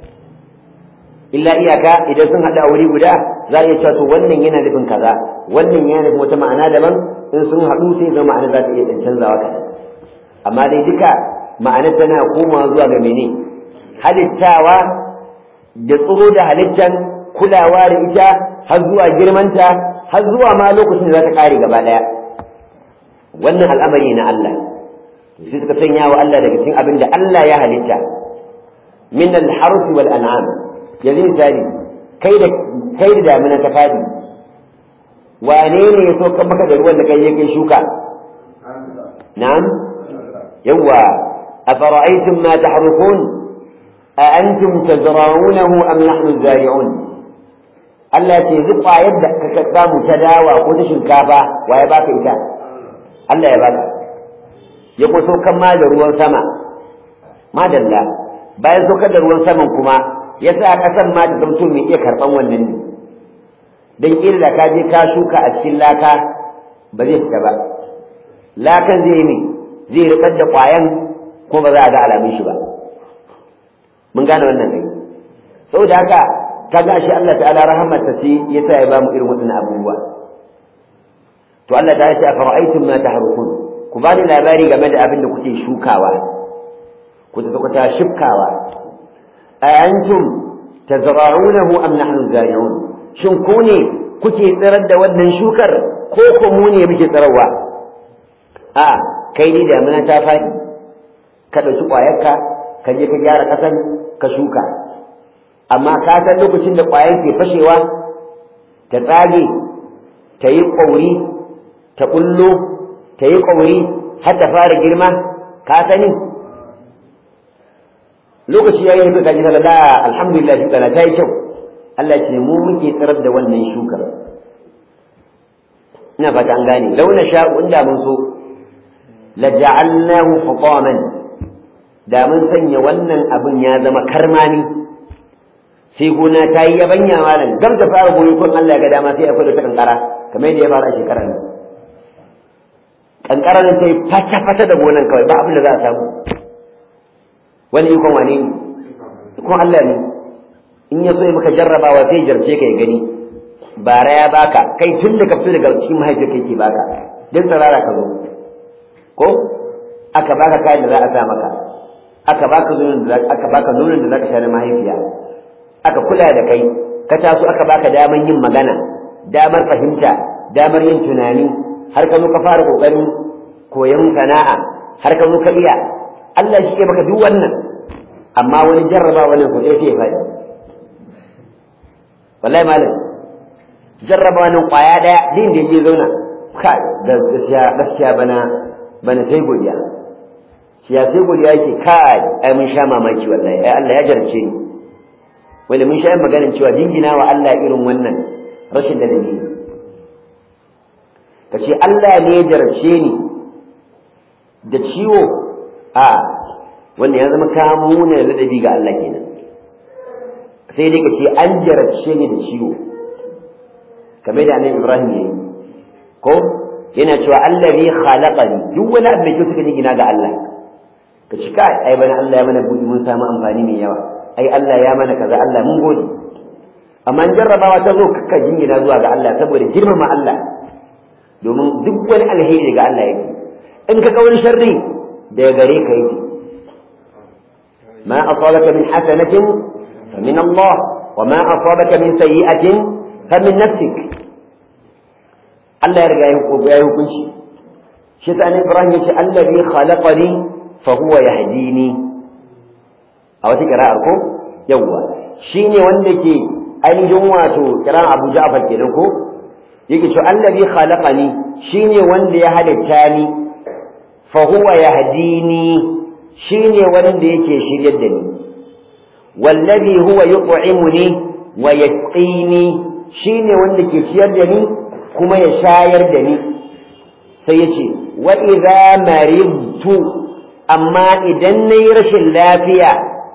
illa iyaka idan sun haɗu a wuri guda za a iya cewa to wannan yana nufin kaza wannan yana nufin wata ma'ana daban in sun haɗu sai zama ma'ana za ta iya ɗan canzawa kaɗan amma dai duka ma'anar tana komawa zuwa ga mene halittawa da tsoro da halittan kulawa da ita har zuwa girmanta har zuwa ma lokacin da za ta ƙare gaba ɗaya wannan al'amari na Allah sai suka sanya wa Allah daga cikin abin da Allah ya halitta min al-harf wal an'am yanzu misali kai da kai da damina ta fadi wane ne ya so kan maka da ruwan da kai yake shuka na'am yawa afara'aytum ma tahrufun a antum tazra'unahu am nahnu zari'un Allah ce zuba yadda ka samu ta dawa ko ta shinkafa waye baka ita Allah ya baka ya ko saukan ma da ruwan sama madalla bayan saukar da ruwan saman kuma ya sa ƙasan ma ta zamto mai iya karɓan wannan ne don ƙila da ka je ka shuka a cikin laka ba zai fita ba lakan zai ne zai riƙar da ƙwayan ko ba za a ga alamun shi ba mun gane wannan ne saboda haka ka ga shi Allah ta'ala rahamarsa ce ya sa ya ba mu irin waɗannan abubuwa to Allah ta ce a fara'aitum ma tahrukun ku bani labari game da abin da kuke shukawa ku ta kuta shifkawa a antum tazra'unahu am nahnu zari'un shin ku ne kuke tsirar da wannan shukar ko ko mu ne muke tsirarwa a kai ni damina ta faɗi ka ɗauki ƙwayarka ka je ka gyara ƙasan ka shuka amma ka san lokacin da ƙwayar ke fashewa ta tsage ta yi ƙwauri ta ƙullo ta yi ƙwauri har ta fara girma ka sani lokaci ya yi suka ji da alhamdulillah shuka na ta yi kyau Allah ce mu muke tsirar da wannan shukar ina fata an gane launa sha'u inda mun so la ja'alnahu hutaman da mun sanya wannan abin ya zama karmami sai gona ta yi yabanya malam gam ta fara goyi kun Allah ya ga dama sai akwai da ta kankara kamar yadda ya fara a shekarar nan kankara nan ta yi fata-fata da gonan kawai ba abin da za a samu wani ikon wane ne ikon Allah ne in ya so ya maka jarrabawa sai jarce ka ya gani bara ya baka kai tun da ka fito daga cikin mahaifiyar kai ke baka duk tsirara ka zo ko aka baka kayan da za a sa maka aka baka nonon da aka baka nonon da zaka sha na mahaifiya aka kula da kai ka taso aka baka damar yin magana damar fahimta damar yin tunani har ka zo ka fara kokarin koyon sana'a har ka zo ka iya Allah shi ke maka duk wannan amma wani jarraba wannan ko sai ya faɗi wallahi malam jarraba wannan kwaya daya din da yake zauna kai gaskiya gaskiya bana bana sai godiya shi ya sai godiya yake kai ai mun sha mamaki wallahi ai Allah ya jarce ni wanda mun sha maganin cewa jingina wa Allah irin wannan rashin da dalili kace Allah ne ya jarce ni da ciwo a wanda ya zama kamuna ladabi ga Allah kenan sai dai kace an jarabce ni da ciwo kamar da annabi Ibrahim yayi ko yana cewa allazi khalaqani duk wani abu da ke suka gina ga Allah ka ci kai ai bana Allah ya mana budi mun samu amfani mai yawa ai Allah ya mana kaza Allah mun gode amma in jarrabawa ta zo kakka jingina zuwa ga Allah saboda girmama Allah domin duk wani alheri ga Allah yake in ka ga wani sharri daga gare ka yake ما أصابك من حسنة فمن الله وما أصابك من سيئة فمن نفسك Allah ya riga ya yi hukunci shi ta ne Ibrahim ya ce allazi khalaqani fa huwa yahdini a wata kira'ar ko yawwa shine wanda ke ainihin wato kiran Abu Ja'far kenan ko yake ce allazi khalaqani shine wanda ya halitta ni fa huwa yahdini shine wanda yake shiryar da ni wallazi huwa yut'imuni wa yasqini shine wanda ke ciyar da ni kuma ya shayar da ni sai ya ce wa idza maridtu amma idan nayi rashin lafiya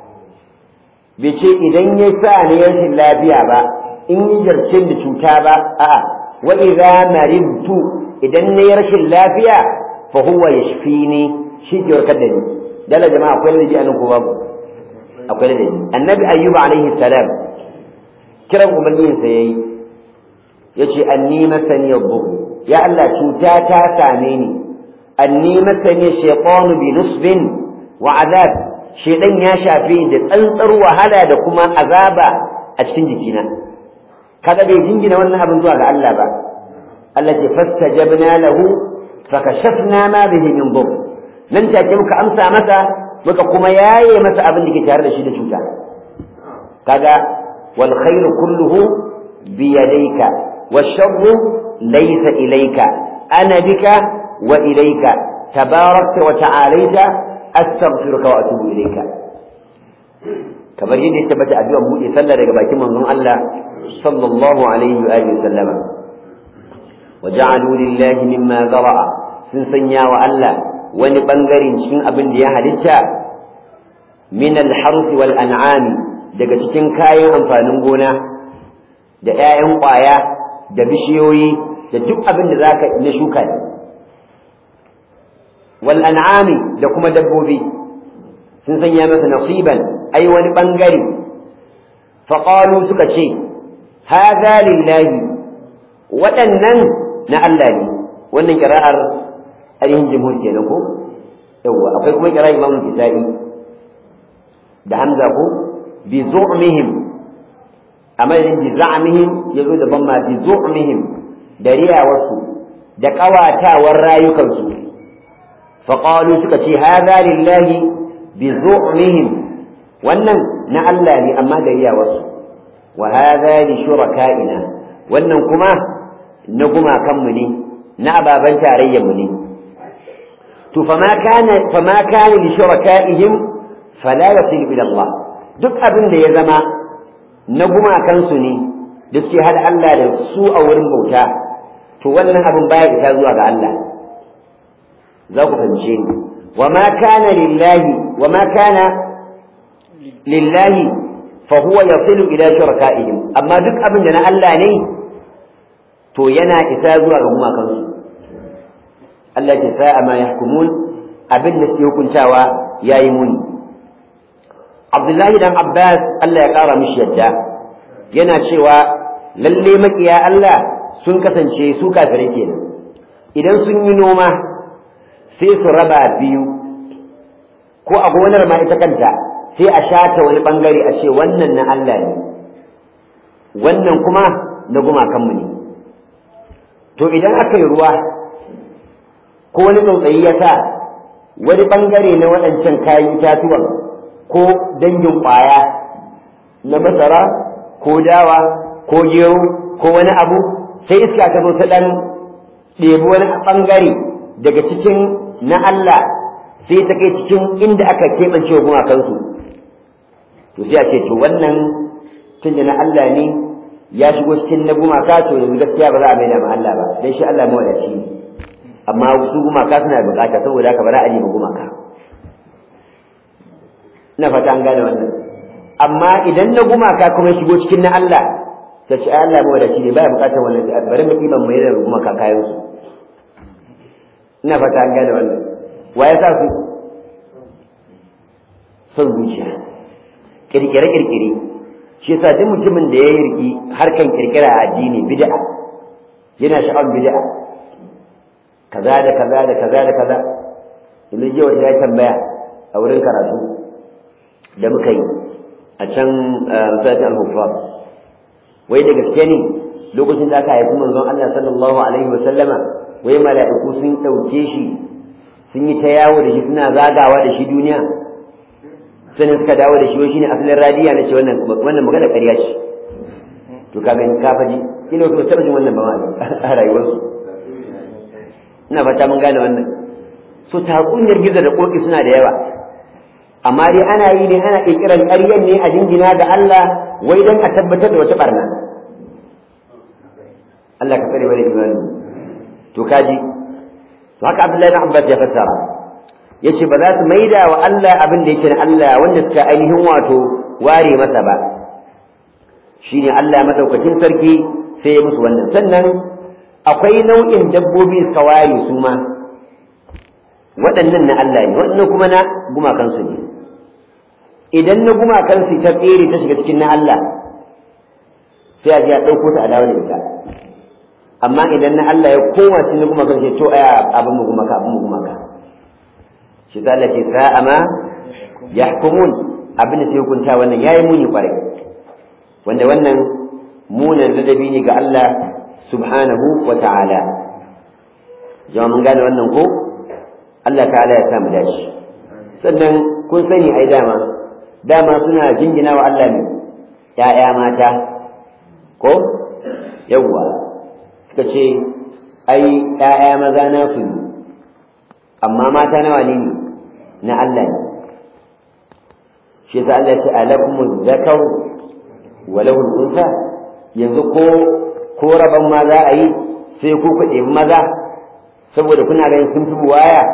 bai ce idan ya sa ni rashin lafiya ba in yi jarce da cuta ba a'a wa idza maridtu idan nayi rashin lafiya fa huwa yashfini shi ke warkar da ni dala jama'a akwai ladabi anan ko babu akwai ladabi annabi ayyuba alaihi salam kiran ubangijinsa yayi yace anni masani yadhur ya Allah cuta ta same ni anni masani shaytanu bi nusbin wa azab shedan ya shafe da tsantsar wahala da kuma azaba a cikin jikina kaga bai jingina wannan abin zuwa ga Allah ba Allah ce fastajabna lahu fakashafna ma bihi min dhur nan take muka amsa masa muka kuma yaye masa abin da ke tare da shi da cuta kaga wal khairu kulluhu bi yadayka والشر ليس إليك أنا بك وإليك تباركت وتعاليت أستغفرك وأتوب إليك kamar yadda ya tabbata addu'a buɗe sallah daga bakin manzon Allah sallallahu alaihi wa alihi wasallam wa ja'alu lillahi mimma zara'a sun sanya wa Allah wani bangaren cikin abin da ya halitta min al-harth wal an'am daga cikin kayan amfanin gona da 'ya'yan ƙwaya da bishiyoyi da duk abin da zaka na shuka ne wal an'ami da kuma dabbobi sun sanya masa nasiban ai wani bangare fa qalu suka ce hadha lillahi waɗannan na Allah ne wannan kira'ar ainihin jumhur kenan ko yawa akwai kuma kira'ar imamu kisa'i da hamza ko bi zu'mihim a madadin bi za'mihim yazo da bamma bi zu'mihim da riyawarsu da kawatawar rayukansu fa qalu suka ce hadha lillahi bi zu'mihim wannan na Allah ne amma da riyawarsu wa hadha li shuraka'ina wannan kuma na gumakanmu ne na ababan tarayyarmu ne to fama kana fama kana li shuraka'ihim fala yasilu ila Allah duk abin da ya zama na gumakansu ne da suke hada Allah da su a wurin bauta to wannan abin baya isa zuwa ga Allah za ku fahimce ni wa ma kana lillahi wa ma kana lillahi fa huwa yasilu ila shuraka'ihim amma duk abin da na Allah ne to yana isa zuwa ga gumakansu Allah ya sa'a ma yahkumun abin da suke hukuntawa yayi muni Abdullahi dan Abbas Allah ya kara mishi yadda yana cewa lalle makiya Allah sun kasance su kafirai kenan idan sun yi noma sai su raba biyu ko a gonar ma ita kanta sai a shata wani bangare a ce wannan na Allah ne wannan kuma na gumakanmu ne to idan aka yi ruwa ko wani tsautsayi ya sa wani bangare na waɗancan kayan itatuwan ko dangin ƙwaya na masara ko dawa ko gero ko wani abu sai iska ta zo ta ɗan ɗebi wani ɓangare daga cikin na Allah sai ta kai cikin inda aka keɓance wa gumakansu to sai a ce to wannan tun da na Allah ne ya shigo cikin na gumaka to yanzu gaskiya ba za a maida ma Allah ba dan shi Allah mawadaci ne amma su gumaka suna bukata saboda haka ba za a nemi gumaka ina fata an gane wannan amma idan na gumaka kuma ya shigo cikin na Allah ta ce Allah mawadaci ne baya bukatar wannan bari mu kiban mai da gumaka kayan su ina fata an gane wannan wa ya sa su son zuciya kirkire kirkire shi yasa duk mutumin da ya yi riki harkan kirkira a addini bid'a yana sha'awar bid'a kaza da kaza da kaza da kaza yanzu jiya wata ya tambaya a wurin karatu da muka yi a can masallacin al-huffar wai da gaske ne lokacin da aka haifi manzon Allah sallallahu alaihi wa sallama wai mala'iku sun ɗauke shi sun yi ta yawo da shi suna zagawa da shi duniya sannan suka dawo da shi wai shine asalin radiya na ce wannan wannan magana ƙarya ce to ka gani ka faji kila wasu taɓa jin wannan ba ma a rayuwarsu ina fata mun gane wannan so takunyar gizo da koki suna da yawa amma dai ana yi ne ana ƙirƙirar ƙaryan ne a jingina ga Allah wai don a tabbatar da wata barna Allah ka tsare mana imani to kaji to haka Abdullahi bin Abbas ya fassara yace ba za su maida wa Allah abin da yake na Allah wanda suka ainihin wato ware masa ba shine Allah madaukakin sarki sai ya musu wannan sannan akwai nau'in dabbobi suka ware su ma waɗannan na Allah ne waɗannan kuma na gumakansu ne idan na gumakansu ta tsere ta shiga cikin na Allah sai a ji a ɗauko ta a dawo da ita amma idan na Allah ya koma cikin na gumakansu to aya abin mu gumaka abin mu gumaka shi ta Allah ce sa'a ma yahkumun abin da sai hukunta wannan yayi muni kwarai wanda wannan munan ladabi ne ga Allah subhanahu wa ta'ala jama'a mun gane wannan ko Allah ta'ala ya samu dashi sannan kun sani ai dama dama suna jingina wa Allah ne ‘ya'ya mata ko yawwa suka ce ai ‘ya'ya maza na su ne amma mata nawa ne na Allah ne shi yasa Allah ya ce alakumuz zakar wa lahul unsa yanzu ko ko raban ma za a yi sai ku ku ɗebi maza saboda kuna ganin sun fi waya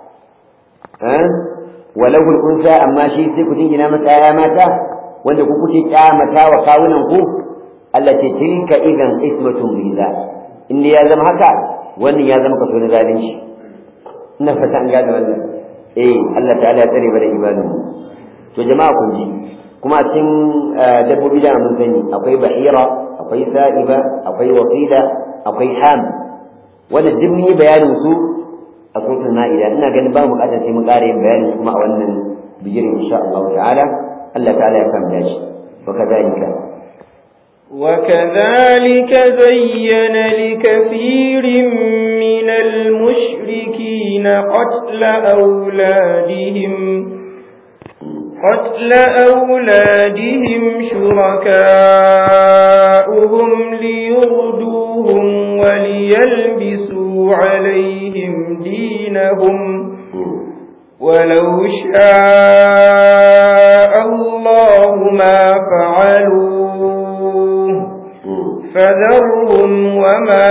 walau unsa amma shi sai ku jingina masa ya mata wanda ku kuke kyamata wa kawunan ku Allah ce tilka idan ismatun biza in ya zama haka wannan ya zama kaso na zalunci ina fata an gane wannan eh Allah ta'ala ya tsare mana imanin to jama'a kun ji kuma cikin dabbobi da mun sani akwai bahira akwai sa'iba akwai wasila akwai ham wannan duk mun yi bayanin su a suratul ma'ida ina ganin ba mu bukatar sai mun ƙara yin bayanin kuma a wannan bijirin insha Allah ta'ala Allah ta'ala ya kama dashi wa kadhalika وكذلك زين لكثير من المشركين قتل أولادهم قتل أولادهم شركاؤهم ليردوهم وليلبسوا عليهم دينهم ولو شاء الله ما فعلوه فذرهم وما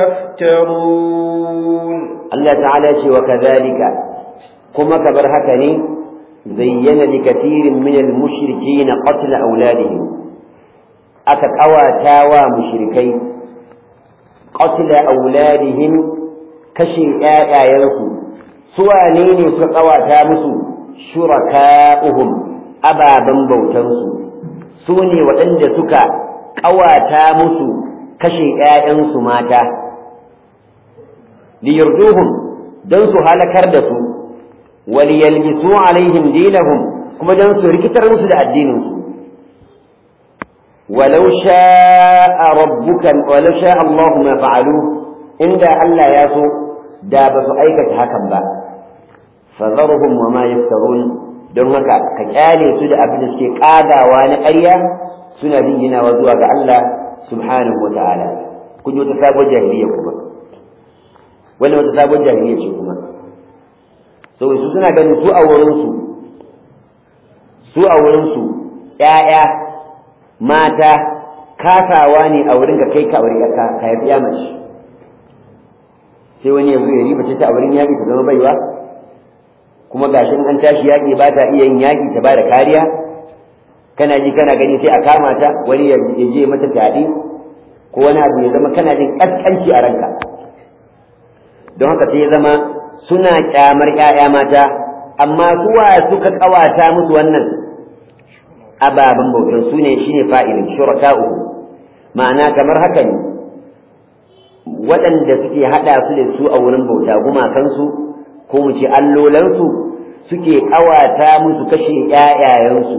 يفترون الله تعالى وكذلك كما كبر هكني زين لكثير من المشركين قتل أولادهم أكد أوى تاوى مشركي قتل أولادهم كشي آية يلكو سوى نيني سقوى تامسو شركاؤهم أبا بنبوتنسو سوني وعند سكا قوى تامسو كشي آية ماتا liyurduhum dan su halakar da su waliyalbisu alaihim dinahum kuma dan su rikitar musu da addinin su walau sha'a rabbuka walau sha'a Allahu ma fa'alu inda Allah ya so da ba su aikata hakan ba fadharhum wa ma yaftarun don haka ka kyale su da abin da suke kagawa na ƙarya suna dinginawa zuwa ga Allah subhanahu wa ta'ala kun yi wata sabon jahiliya kuma wannan wata sabon jahiliya ce kuma so su suna ganin su a wurinsu su a wurinsu ƴaƴa mata kasawa ne a wurin ka kai ka aure ka ka haifi ya mace sai wani ya zo ya riba ta a wurin yaƙi ta zama baiwa kuma gashin an tashi yaƙi ba ta iya yin yaƙi ta ba da kariya kana ji kana gani sai a kama ta wani ya je mata fyaɗe ko wani abu ya zama kana jin ƙasƙanci a ranka don haka sai ya zama suna ƙyamar ‘ya'ya mata amma suwa suka ƙawata musu wannan ababen bautar su ne shine fa'ilin shuraka'u ma'ana kamar haka ne waɗanda suke haɗa su da su a wurin bauta gumakansu ko mu ce allolansu suke ƙawata musu kashe ‘ya'yayensu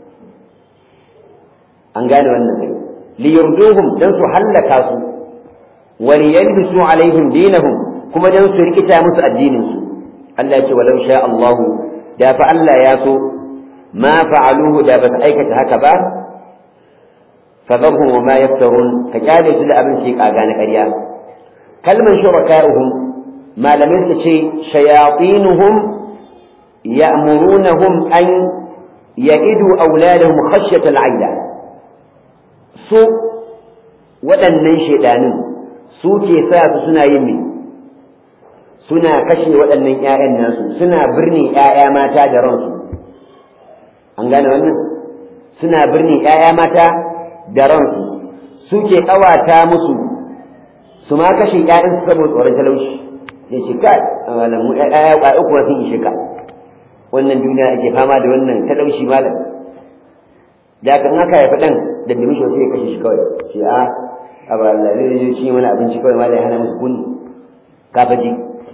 an gane wannan kai liyurduhum dan su hallaka su wal yalbisu alaihim dinahum kuma dan su rikita musu addinin su Allah ya ce walau sha Allah da fa Allah ya so ma fa'aluhu da ba su aikata haka ba fadhahum wa ma yaftarun ka kyale su da abin shi kaga na ƙarya kalman shuraka'uhum malamai su ce shayatinuhum ya'murunahum an ya'idu auladahum khashyata al'aila su waɗannan shaidanin su ke sa su suna yin me suna kashe waɗannan ‘ya'yan nasu suna birni ‘ya'ya mata da ransu an gane wannan suna birni ‘ya'ya mata da ransu su ke ƙawata musu su ma kashe ‘ya'yan su saboda tsoron talauci ya ce kai malamu ‘ya'ya ƙwa'i kuma sun ishe ka wannan duniya ake fama da wannan talauci malam da kan haka ya faɗan da bi mishi sai ya kashe shi kawai shi a a ba Allah ne zai ci mana abinci kawai ma da ya hana musu kunni ka faji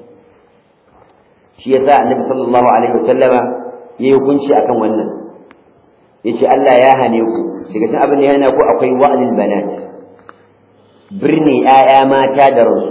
shi yasa annabi sallallahu alaihi wasallama yayi hukunci akan wannan yace Allah ya hane ku daga cikin abin da ya hana ku akwai wa'lil banat birni ƴaƴa mata da ransu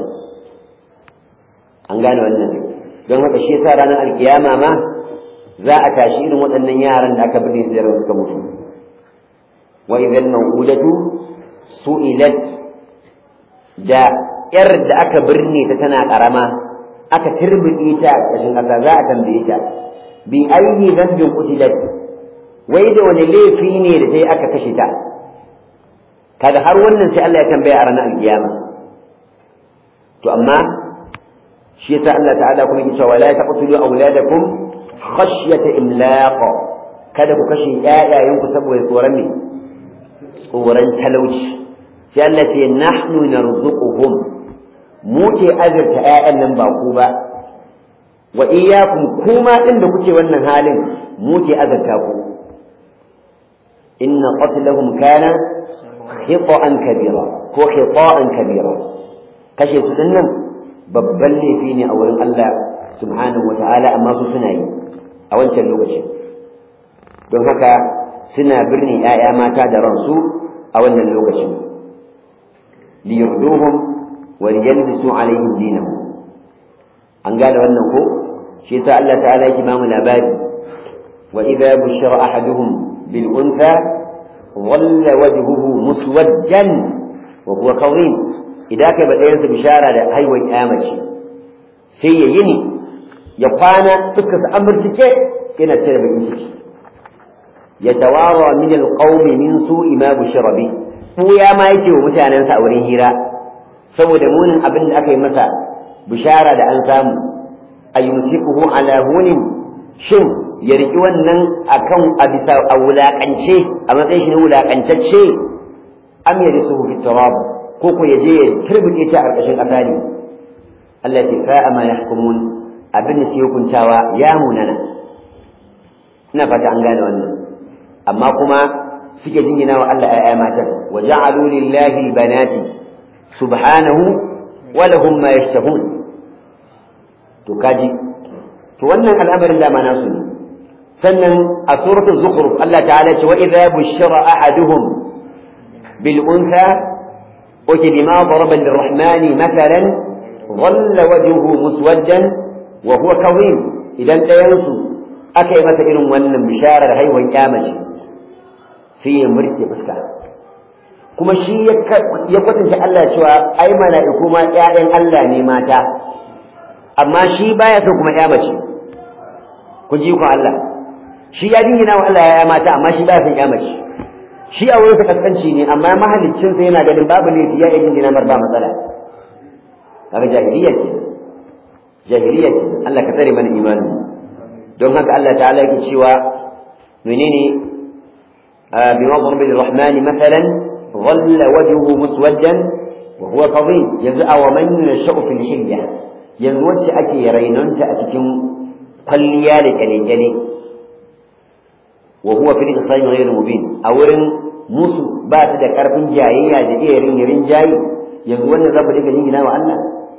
an gane wannan don haka shi yasa ranar alkiyama ma za a tashi irin waɗannan yaran da aka birne su da ransu suka mutu وإذا الموءودة سئلت da ‘yar da aka birne ta tana ƙarama aka turbiɗe ta ƙashin ƙasa za a tambaye ta bi ayi zambin kutilat wai da wani laifi ne da ta yi aka kashe ta kaga har wannan sai Allah ya tambaya a ranar alkiyama to amma shi yasa Allah ta'ala kuma yake cewa la taqtulu auladakum khashyata imlaq kada ku kashe ƴaƴayenku saboda tsoron ne tsoron talauci sai Allah ce nahnu narzuquhum mu ke azurta ƴaƴan nan ba ku ba wa iyyakum kuma din da kuke wannan halin mu ke azurta ku inna qatlahum kana khita'an kabira ko khita'an kabira kashe su dinnan babban laifi ne a wurin Allah subhanahu wata'ala amma su suna yi a wancan lokacin don haka suna birnin ‘ya'ya mata da ransu a wannan lokacin liyurduhum wa liyalbisu alaihim dinahum an gane wannan ko shi yasa Allah ta'ala yake bamu labari wa idza bushira ahaduhum bil untha dhalla wajhuhu muswaddan wa huwa qawim idan kai ba ɗayan bishara da haihuwar ƙyamace sai ya yini ya kwana fuskar sa amurtike yana cire bakin ciki يتوارى من القوم من سوء ما بشر به ya ma yake wa mutanensa a wurin hira saboda munin abin da aka yi masa bishara da an samu a yumsikuhu ala hunin shin ya riki wannan akan a bisa a wulakance a matsayin shi na wulakantacce am ya risu fi turab ko ko ya je ya turbuke ta a ƙarƙashin ƙasa ne Allah ya fa'a ma yahkumun abin da ke hukuntawa ya munana ina fata an gane wannan amma kuma suke jingina wa Allah ‘ya'ya matan wa ja'alu lillahi banati subhanahu wa lahum ma yashtahun to kaji to wannan al'amarin da ma nasu ne sannan a suratul zukhruf Allah ta'ala ce wa idza bushira ahaduhum bil untha uti bima daraba lirrahmani mathalan dhalla wajhuhu muswaddan wa huwa kadhim idan ɗayansu aka yi masa irin wannan bisharar haihuwar kyamace sai ya murke fuska kuma shi ya kwatanta Allah cewa ai mala'iku ma ƴaƴan Allah ne mata amma shi baya so kuma kyamace ku ji ku Allah shi ya dingina wa Allah ya mata amma shi baya son kyamace shi a wurin kaskanci ne amma mahaliccin sa yana ganin babu ne ya yi dingina mar ba matsala kaga jahiliya ce jahiliya ce Allah ka tsare mana imani don haka Allah ta'ala yake cewa menene bima darbi lirrahmani mathalan dhalla wajhuhu muswaddan wa huwa kadhim yanzu aw man yasha'u fil hilya yanzu wacce ake rainonta a cikin kwalliya da kyale-kyale wa huwa fil isai ghayr mubin a wurin musu ba ta da karfin jayayya da iya rin jayi yanzu wannan za ku dinga jingina wa Allah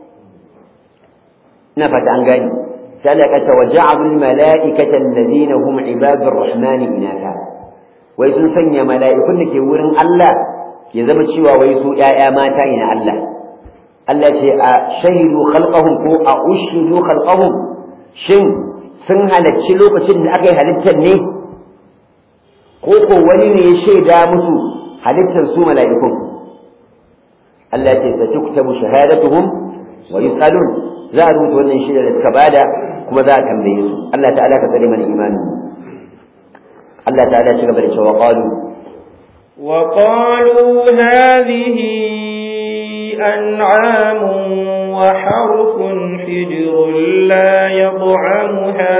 ina fata an gani سلكت وجعلوا الملائكة الذين هم عباد الرحمن إناثا wai sun sanya mala'ikun da ke wurin Allah ya zama cewa wai su ‘ya'ya mata ne na Allah Allah ce a shahidu khalqahum ko a ushidu khalqahum shin sun halarci lokacin da aka yi halittar ne ko ko wani ne ya shaida musu halittar su mala'ikun Allah ce sa tuktabu shahadatuhum wa yus'alun za a rubuta wannan shaida da suka bada kuma za a tambaye su Allah ta'ala ka tsare mana imanin Allah ta'ala ya ci gaba da cewa qalu wa qalu hadhihi an'am wa harfun hijrun la yad'amuha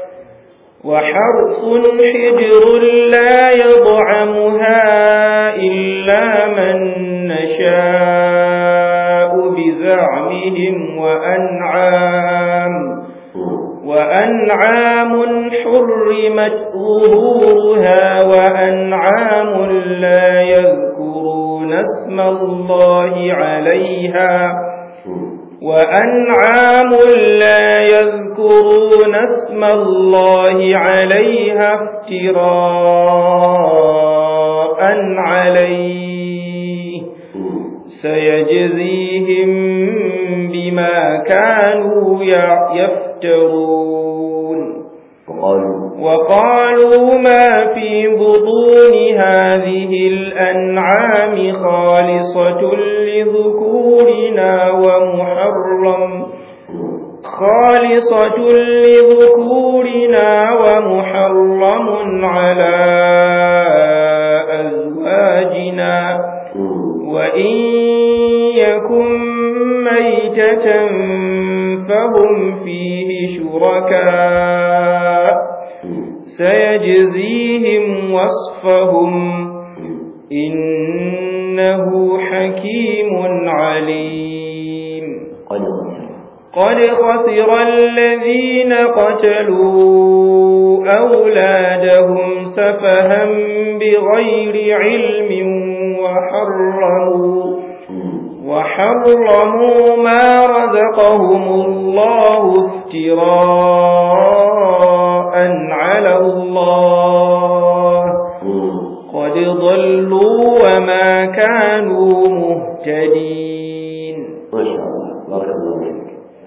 وحرث حجر لا يضعمها إلا من نشاء بزعمهم وأنعام وأنعام حرمت ظهورها وأنعام لا يذكرون اسم الله عليها وأنعام لا يذكرون اسم الله عليها افتراء عليه سيجزيهم بما كانوا يفترون وقالوا وقالوا ما في بطون هذه الأنعام خالصة لذكورنا ومحرم خالصة لذكورنا ومحرم على أزواجنا وإن يكن ميتة فهم فيه شركاء سيجزيهم وصفهم إنه حكيم عليم قد خسر قد خسر الذين قتلوا أولادهم سفها بغير علم وحرموا وحرموا ما رزقهم الله افتراء على الله قد ضلوا وما كانوا مهتدين ما شاء الله بارك الله فيك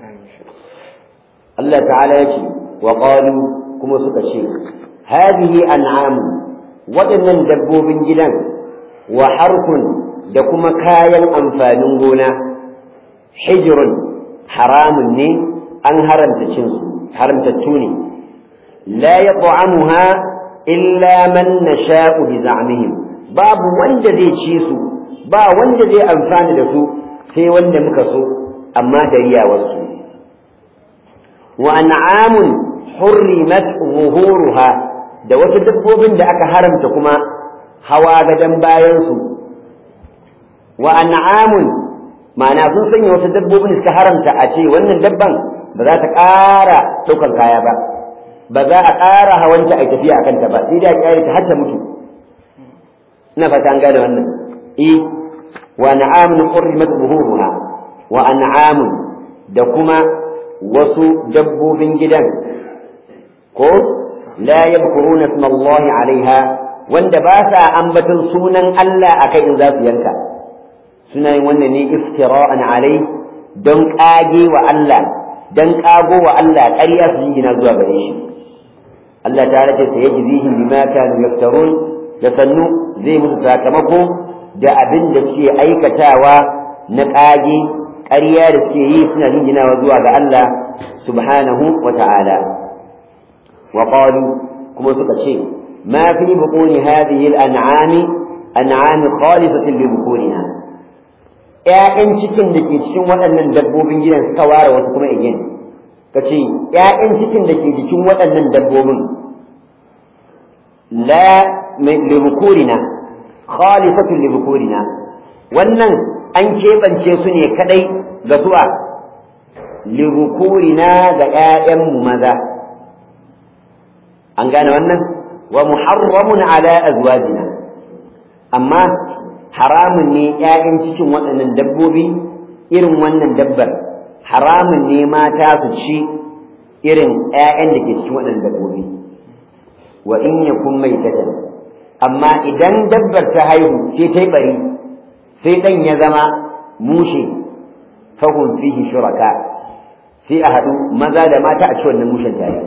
الله تعالى يشي وقالوا كما سكشي هذه أنعام waɗannan dabbobin gidan wa harkun da kuma kayan amfanin gona hijrun haramun ne an haramta cin su haramtattu ne la yat'amuha illa man nasha'u bi za'mihim babu wanda zai ci su ba wanda zai amfana da su sai wanda muka so amma da riyawarsu wa an'amun hurrimat zuhuruha da wasu dabbobin da aka haramta kuma hawa gadon bayansu wa an'amun ma'ana sun sanya wasu dabbobin da suka haramta a ce wannan dabban ba za ta ƙara ɗaukan kaya ba ba za a ƙara hawanta a tafiya a kanta ba sai da ƙyare ta har ta mutu ina fata an gane wannan eh wa an'amun hurrimat zuhuruha wa an'amun da kuma wasu dabbobin gidan ko la yadhkuruna isma Allah alaiha wanda ba sa ambaton sunan Allah akai in za su yanka suna yin wannan ne iftira'an alai don kage wa Allah don kago wa Allah ƙarya su jingina zuwa gare shi Allah ta race sai yajzihim bima kanu yaftarun da sannu zai musu sakamako da abin da suke aikatawa na kage ƙarya da suke yi suna jinginawa zuwa ga Allah subhanahu wa ta'ala wa qalu kuma suka ce ma fi buquni hadhihi al-an'ami an'ami khalisatin li bukunina ƴaƴan cikin da ke cikin waɗannan dabbobin gidan suka ware wasu kuma igin ka ce ƴaƴan cikin da ke jikin waɗannan dabbobin la li bukunina khalisatin li bukunina wannan an keɓance su ne kadai ga suwa lirukurina ga ‘ya'yanmu maza an gane wannan wa muharramun ala azwajina amma haramun ne ‘ya'yan cikin waɗannan dabbobi irin wannan dabbar haramun ne mata su ci irin ‘ya'yan da ke cikin waɗannan dabbobi wa in yakun maitatan amma idan dabbar ta haihu sai ta yi bari sai ɗan ya zama mushe fahim fihi shuraka sai a haɗu maza da mata a ci wannan mushen tare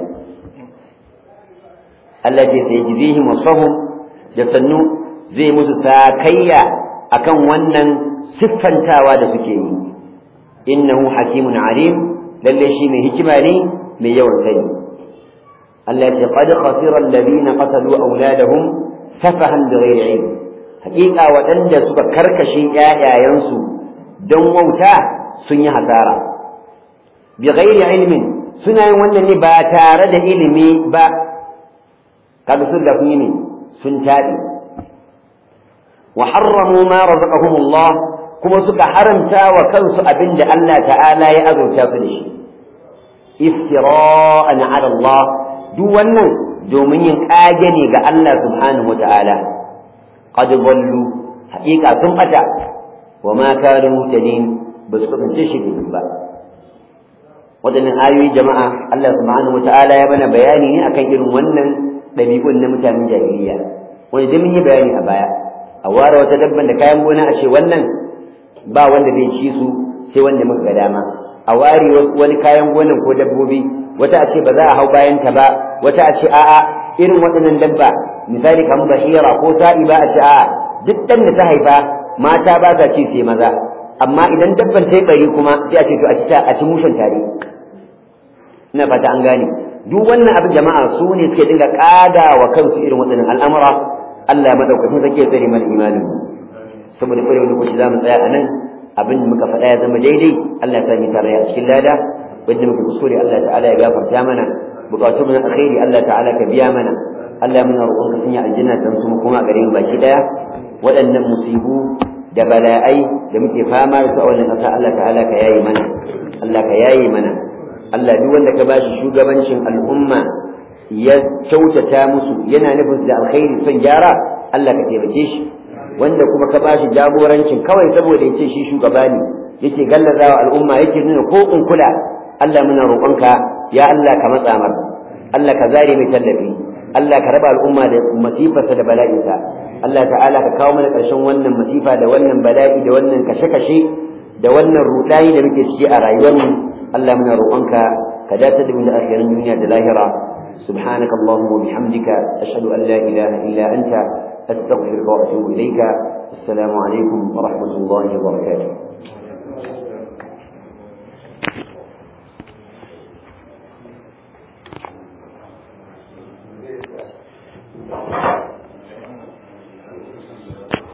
Allah ce sai jizihim wasahum da sannu zai musu sakayya akan wannan siffantawa da suke yi innahu hakimun alim lalle shi mai hikima ne mai yawan sani Allah ce qad khasira alladhina qatalu awladahum safahan bighairi ilm haƙiƙa waɗanda suka karkashe ƴaƴayensu don wauta sun yi hasara bi ghairi ilmin suna yin wannan ne ba tare da ilimi ba kaga sun da sun yi ne sun taɗi wa harramu ma razaqahumullah kuma suka haramta wa kansu abinda Allah ta'ala ya azurta su da shi iftira'an ala Allah duk wannan domin yin kage ne ga Allah subhanahu wa ta'ala qad dallu haqiqa sun bata wa ma kanu mutadin ba su kasance shi ba waɗannan ayoyi jama'a Allah subhanahu wata'ala ya bana bayani ne akan irin wannan ɗabi'un na mutanen jahiliya wanda da mun yi bayani a baya a ware wata dabban da kayan gona a ce wannan ba wanda zai ci su sai wanda muka ga dama a ware wani kayan gonan ko dabbobi wata a ce ba za a hau bayan ta ba wata a ce a'a irin waɗannan dabba misali kamar bahira ko sa'i ba a ce a'a duk ɗan da ta haifa mata ba sa ci sai maza amma idan dabban ta yi bari kuma sai a ce to a ci a ci mushen tare ina fata an gane duk wannan abin jama'a su ne suke dinga kada wa kansu irin waɗannan al'amura Allah ya madaukakin sake ya tsare mana imanin saboda ƙwarewar lokaci za mu tsaya a nan abin da muka faɗa ya zama daidai Allah ya sami tare a cikin lada wanda muka kuskure Allah ta'ala ya gafarta mana bukatun na alkhairi Allah ta'ala ka biya mana Allah ya muna roƙon ka sanya aljanna dan su kuma a gare mu baki daya waɗannan musibu da bala'ai da muke fama da su a wannan ƙasa Allah ta'ala ka yayi mana Allah ka yayi mana Allah duk wanda ka bashi shugabancin al'umma ya kyautata musu yana nufin da alkhairi son gyara Allah ka taimake shi wanda kuma ka bashi jagorancin kawai saboda yace shi shugaba ne yake gallazawa al'umma yake nuna ko in kula Allah muna roƙonka ya Allah ka matsa mar Allah ka zare mai tallafi Allah ka raba al'umma da masifarsa da bala'insa Allah ta'ala ka kawo mana ƙarshen wannan masifa da wannan bala'i da wannan kashe-kashe da wannan ruɗayi da muke ciki a rayuwarmu Allah muna roƙonka ka dace da mu da akhirin duniya da lahira سبحانك اللهم وبحمدك أشهد أن لا إله إلا أنت أستغفرك وأتوب إليك السلام عليكم ورحمة الله وبركاته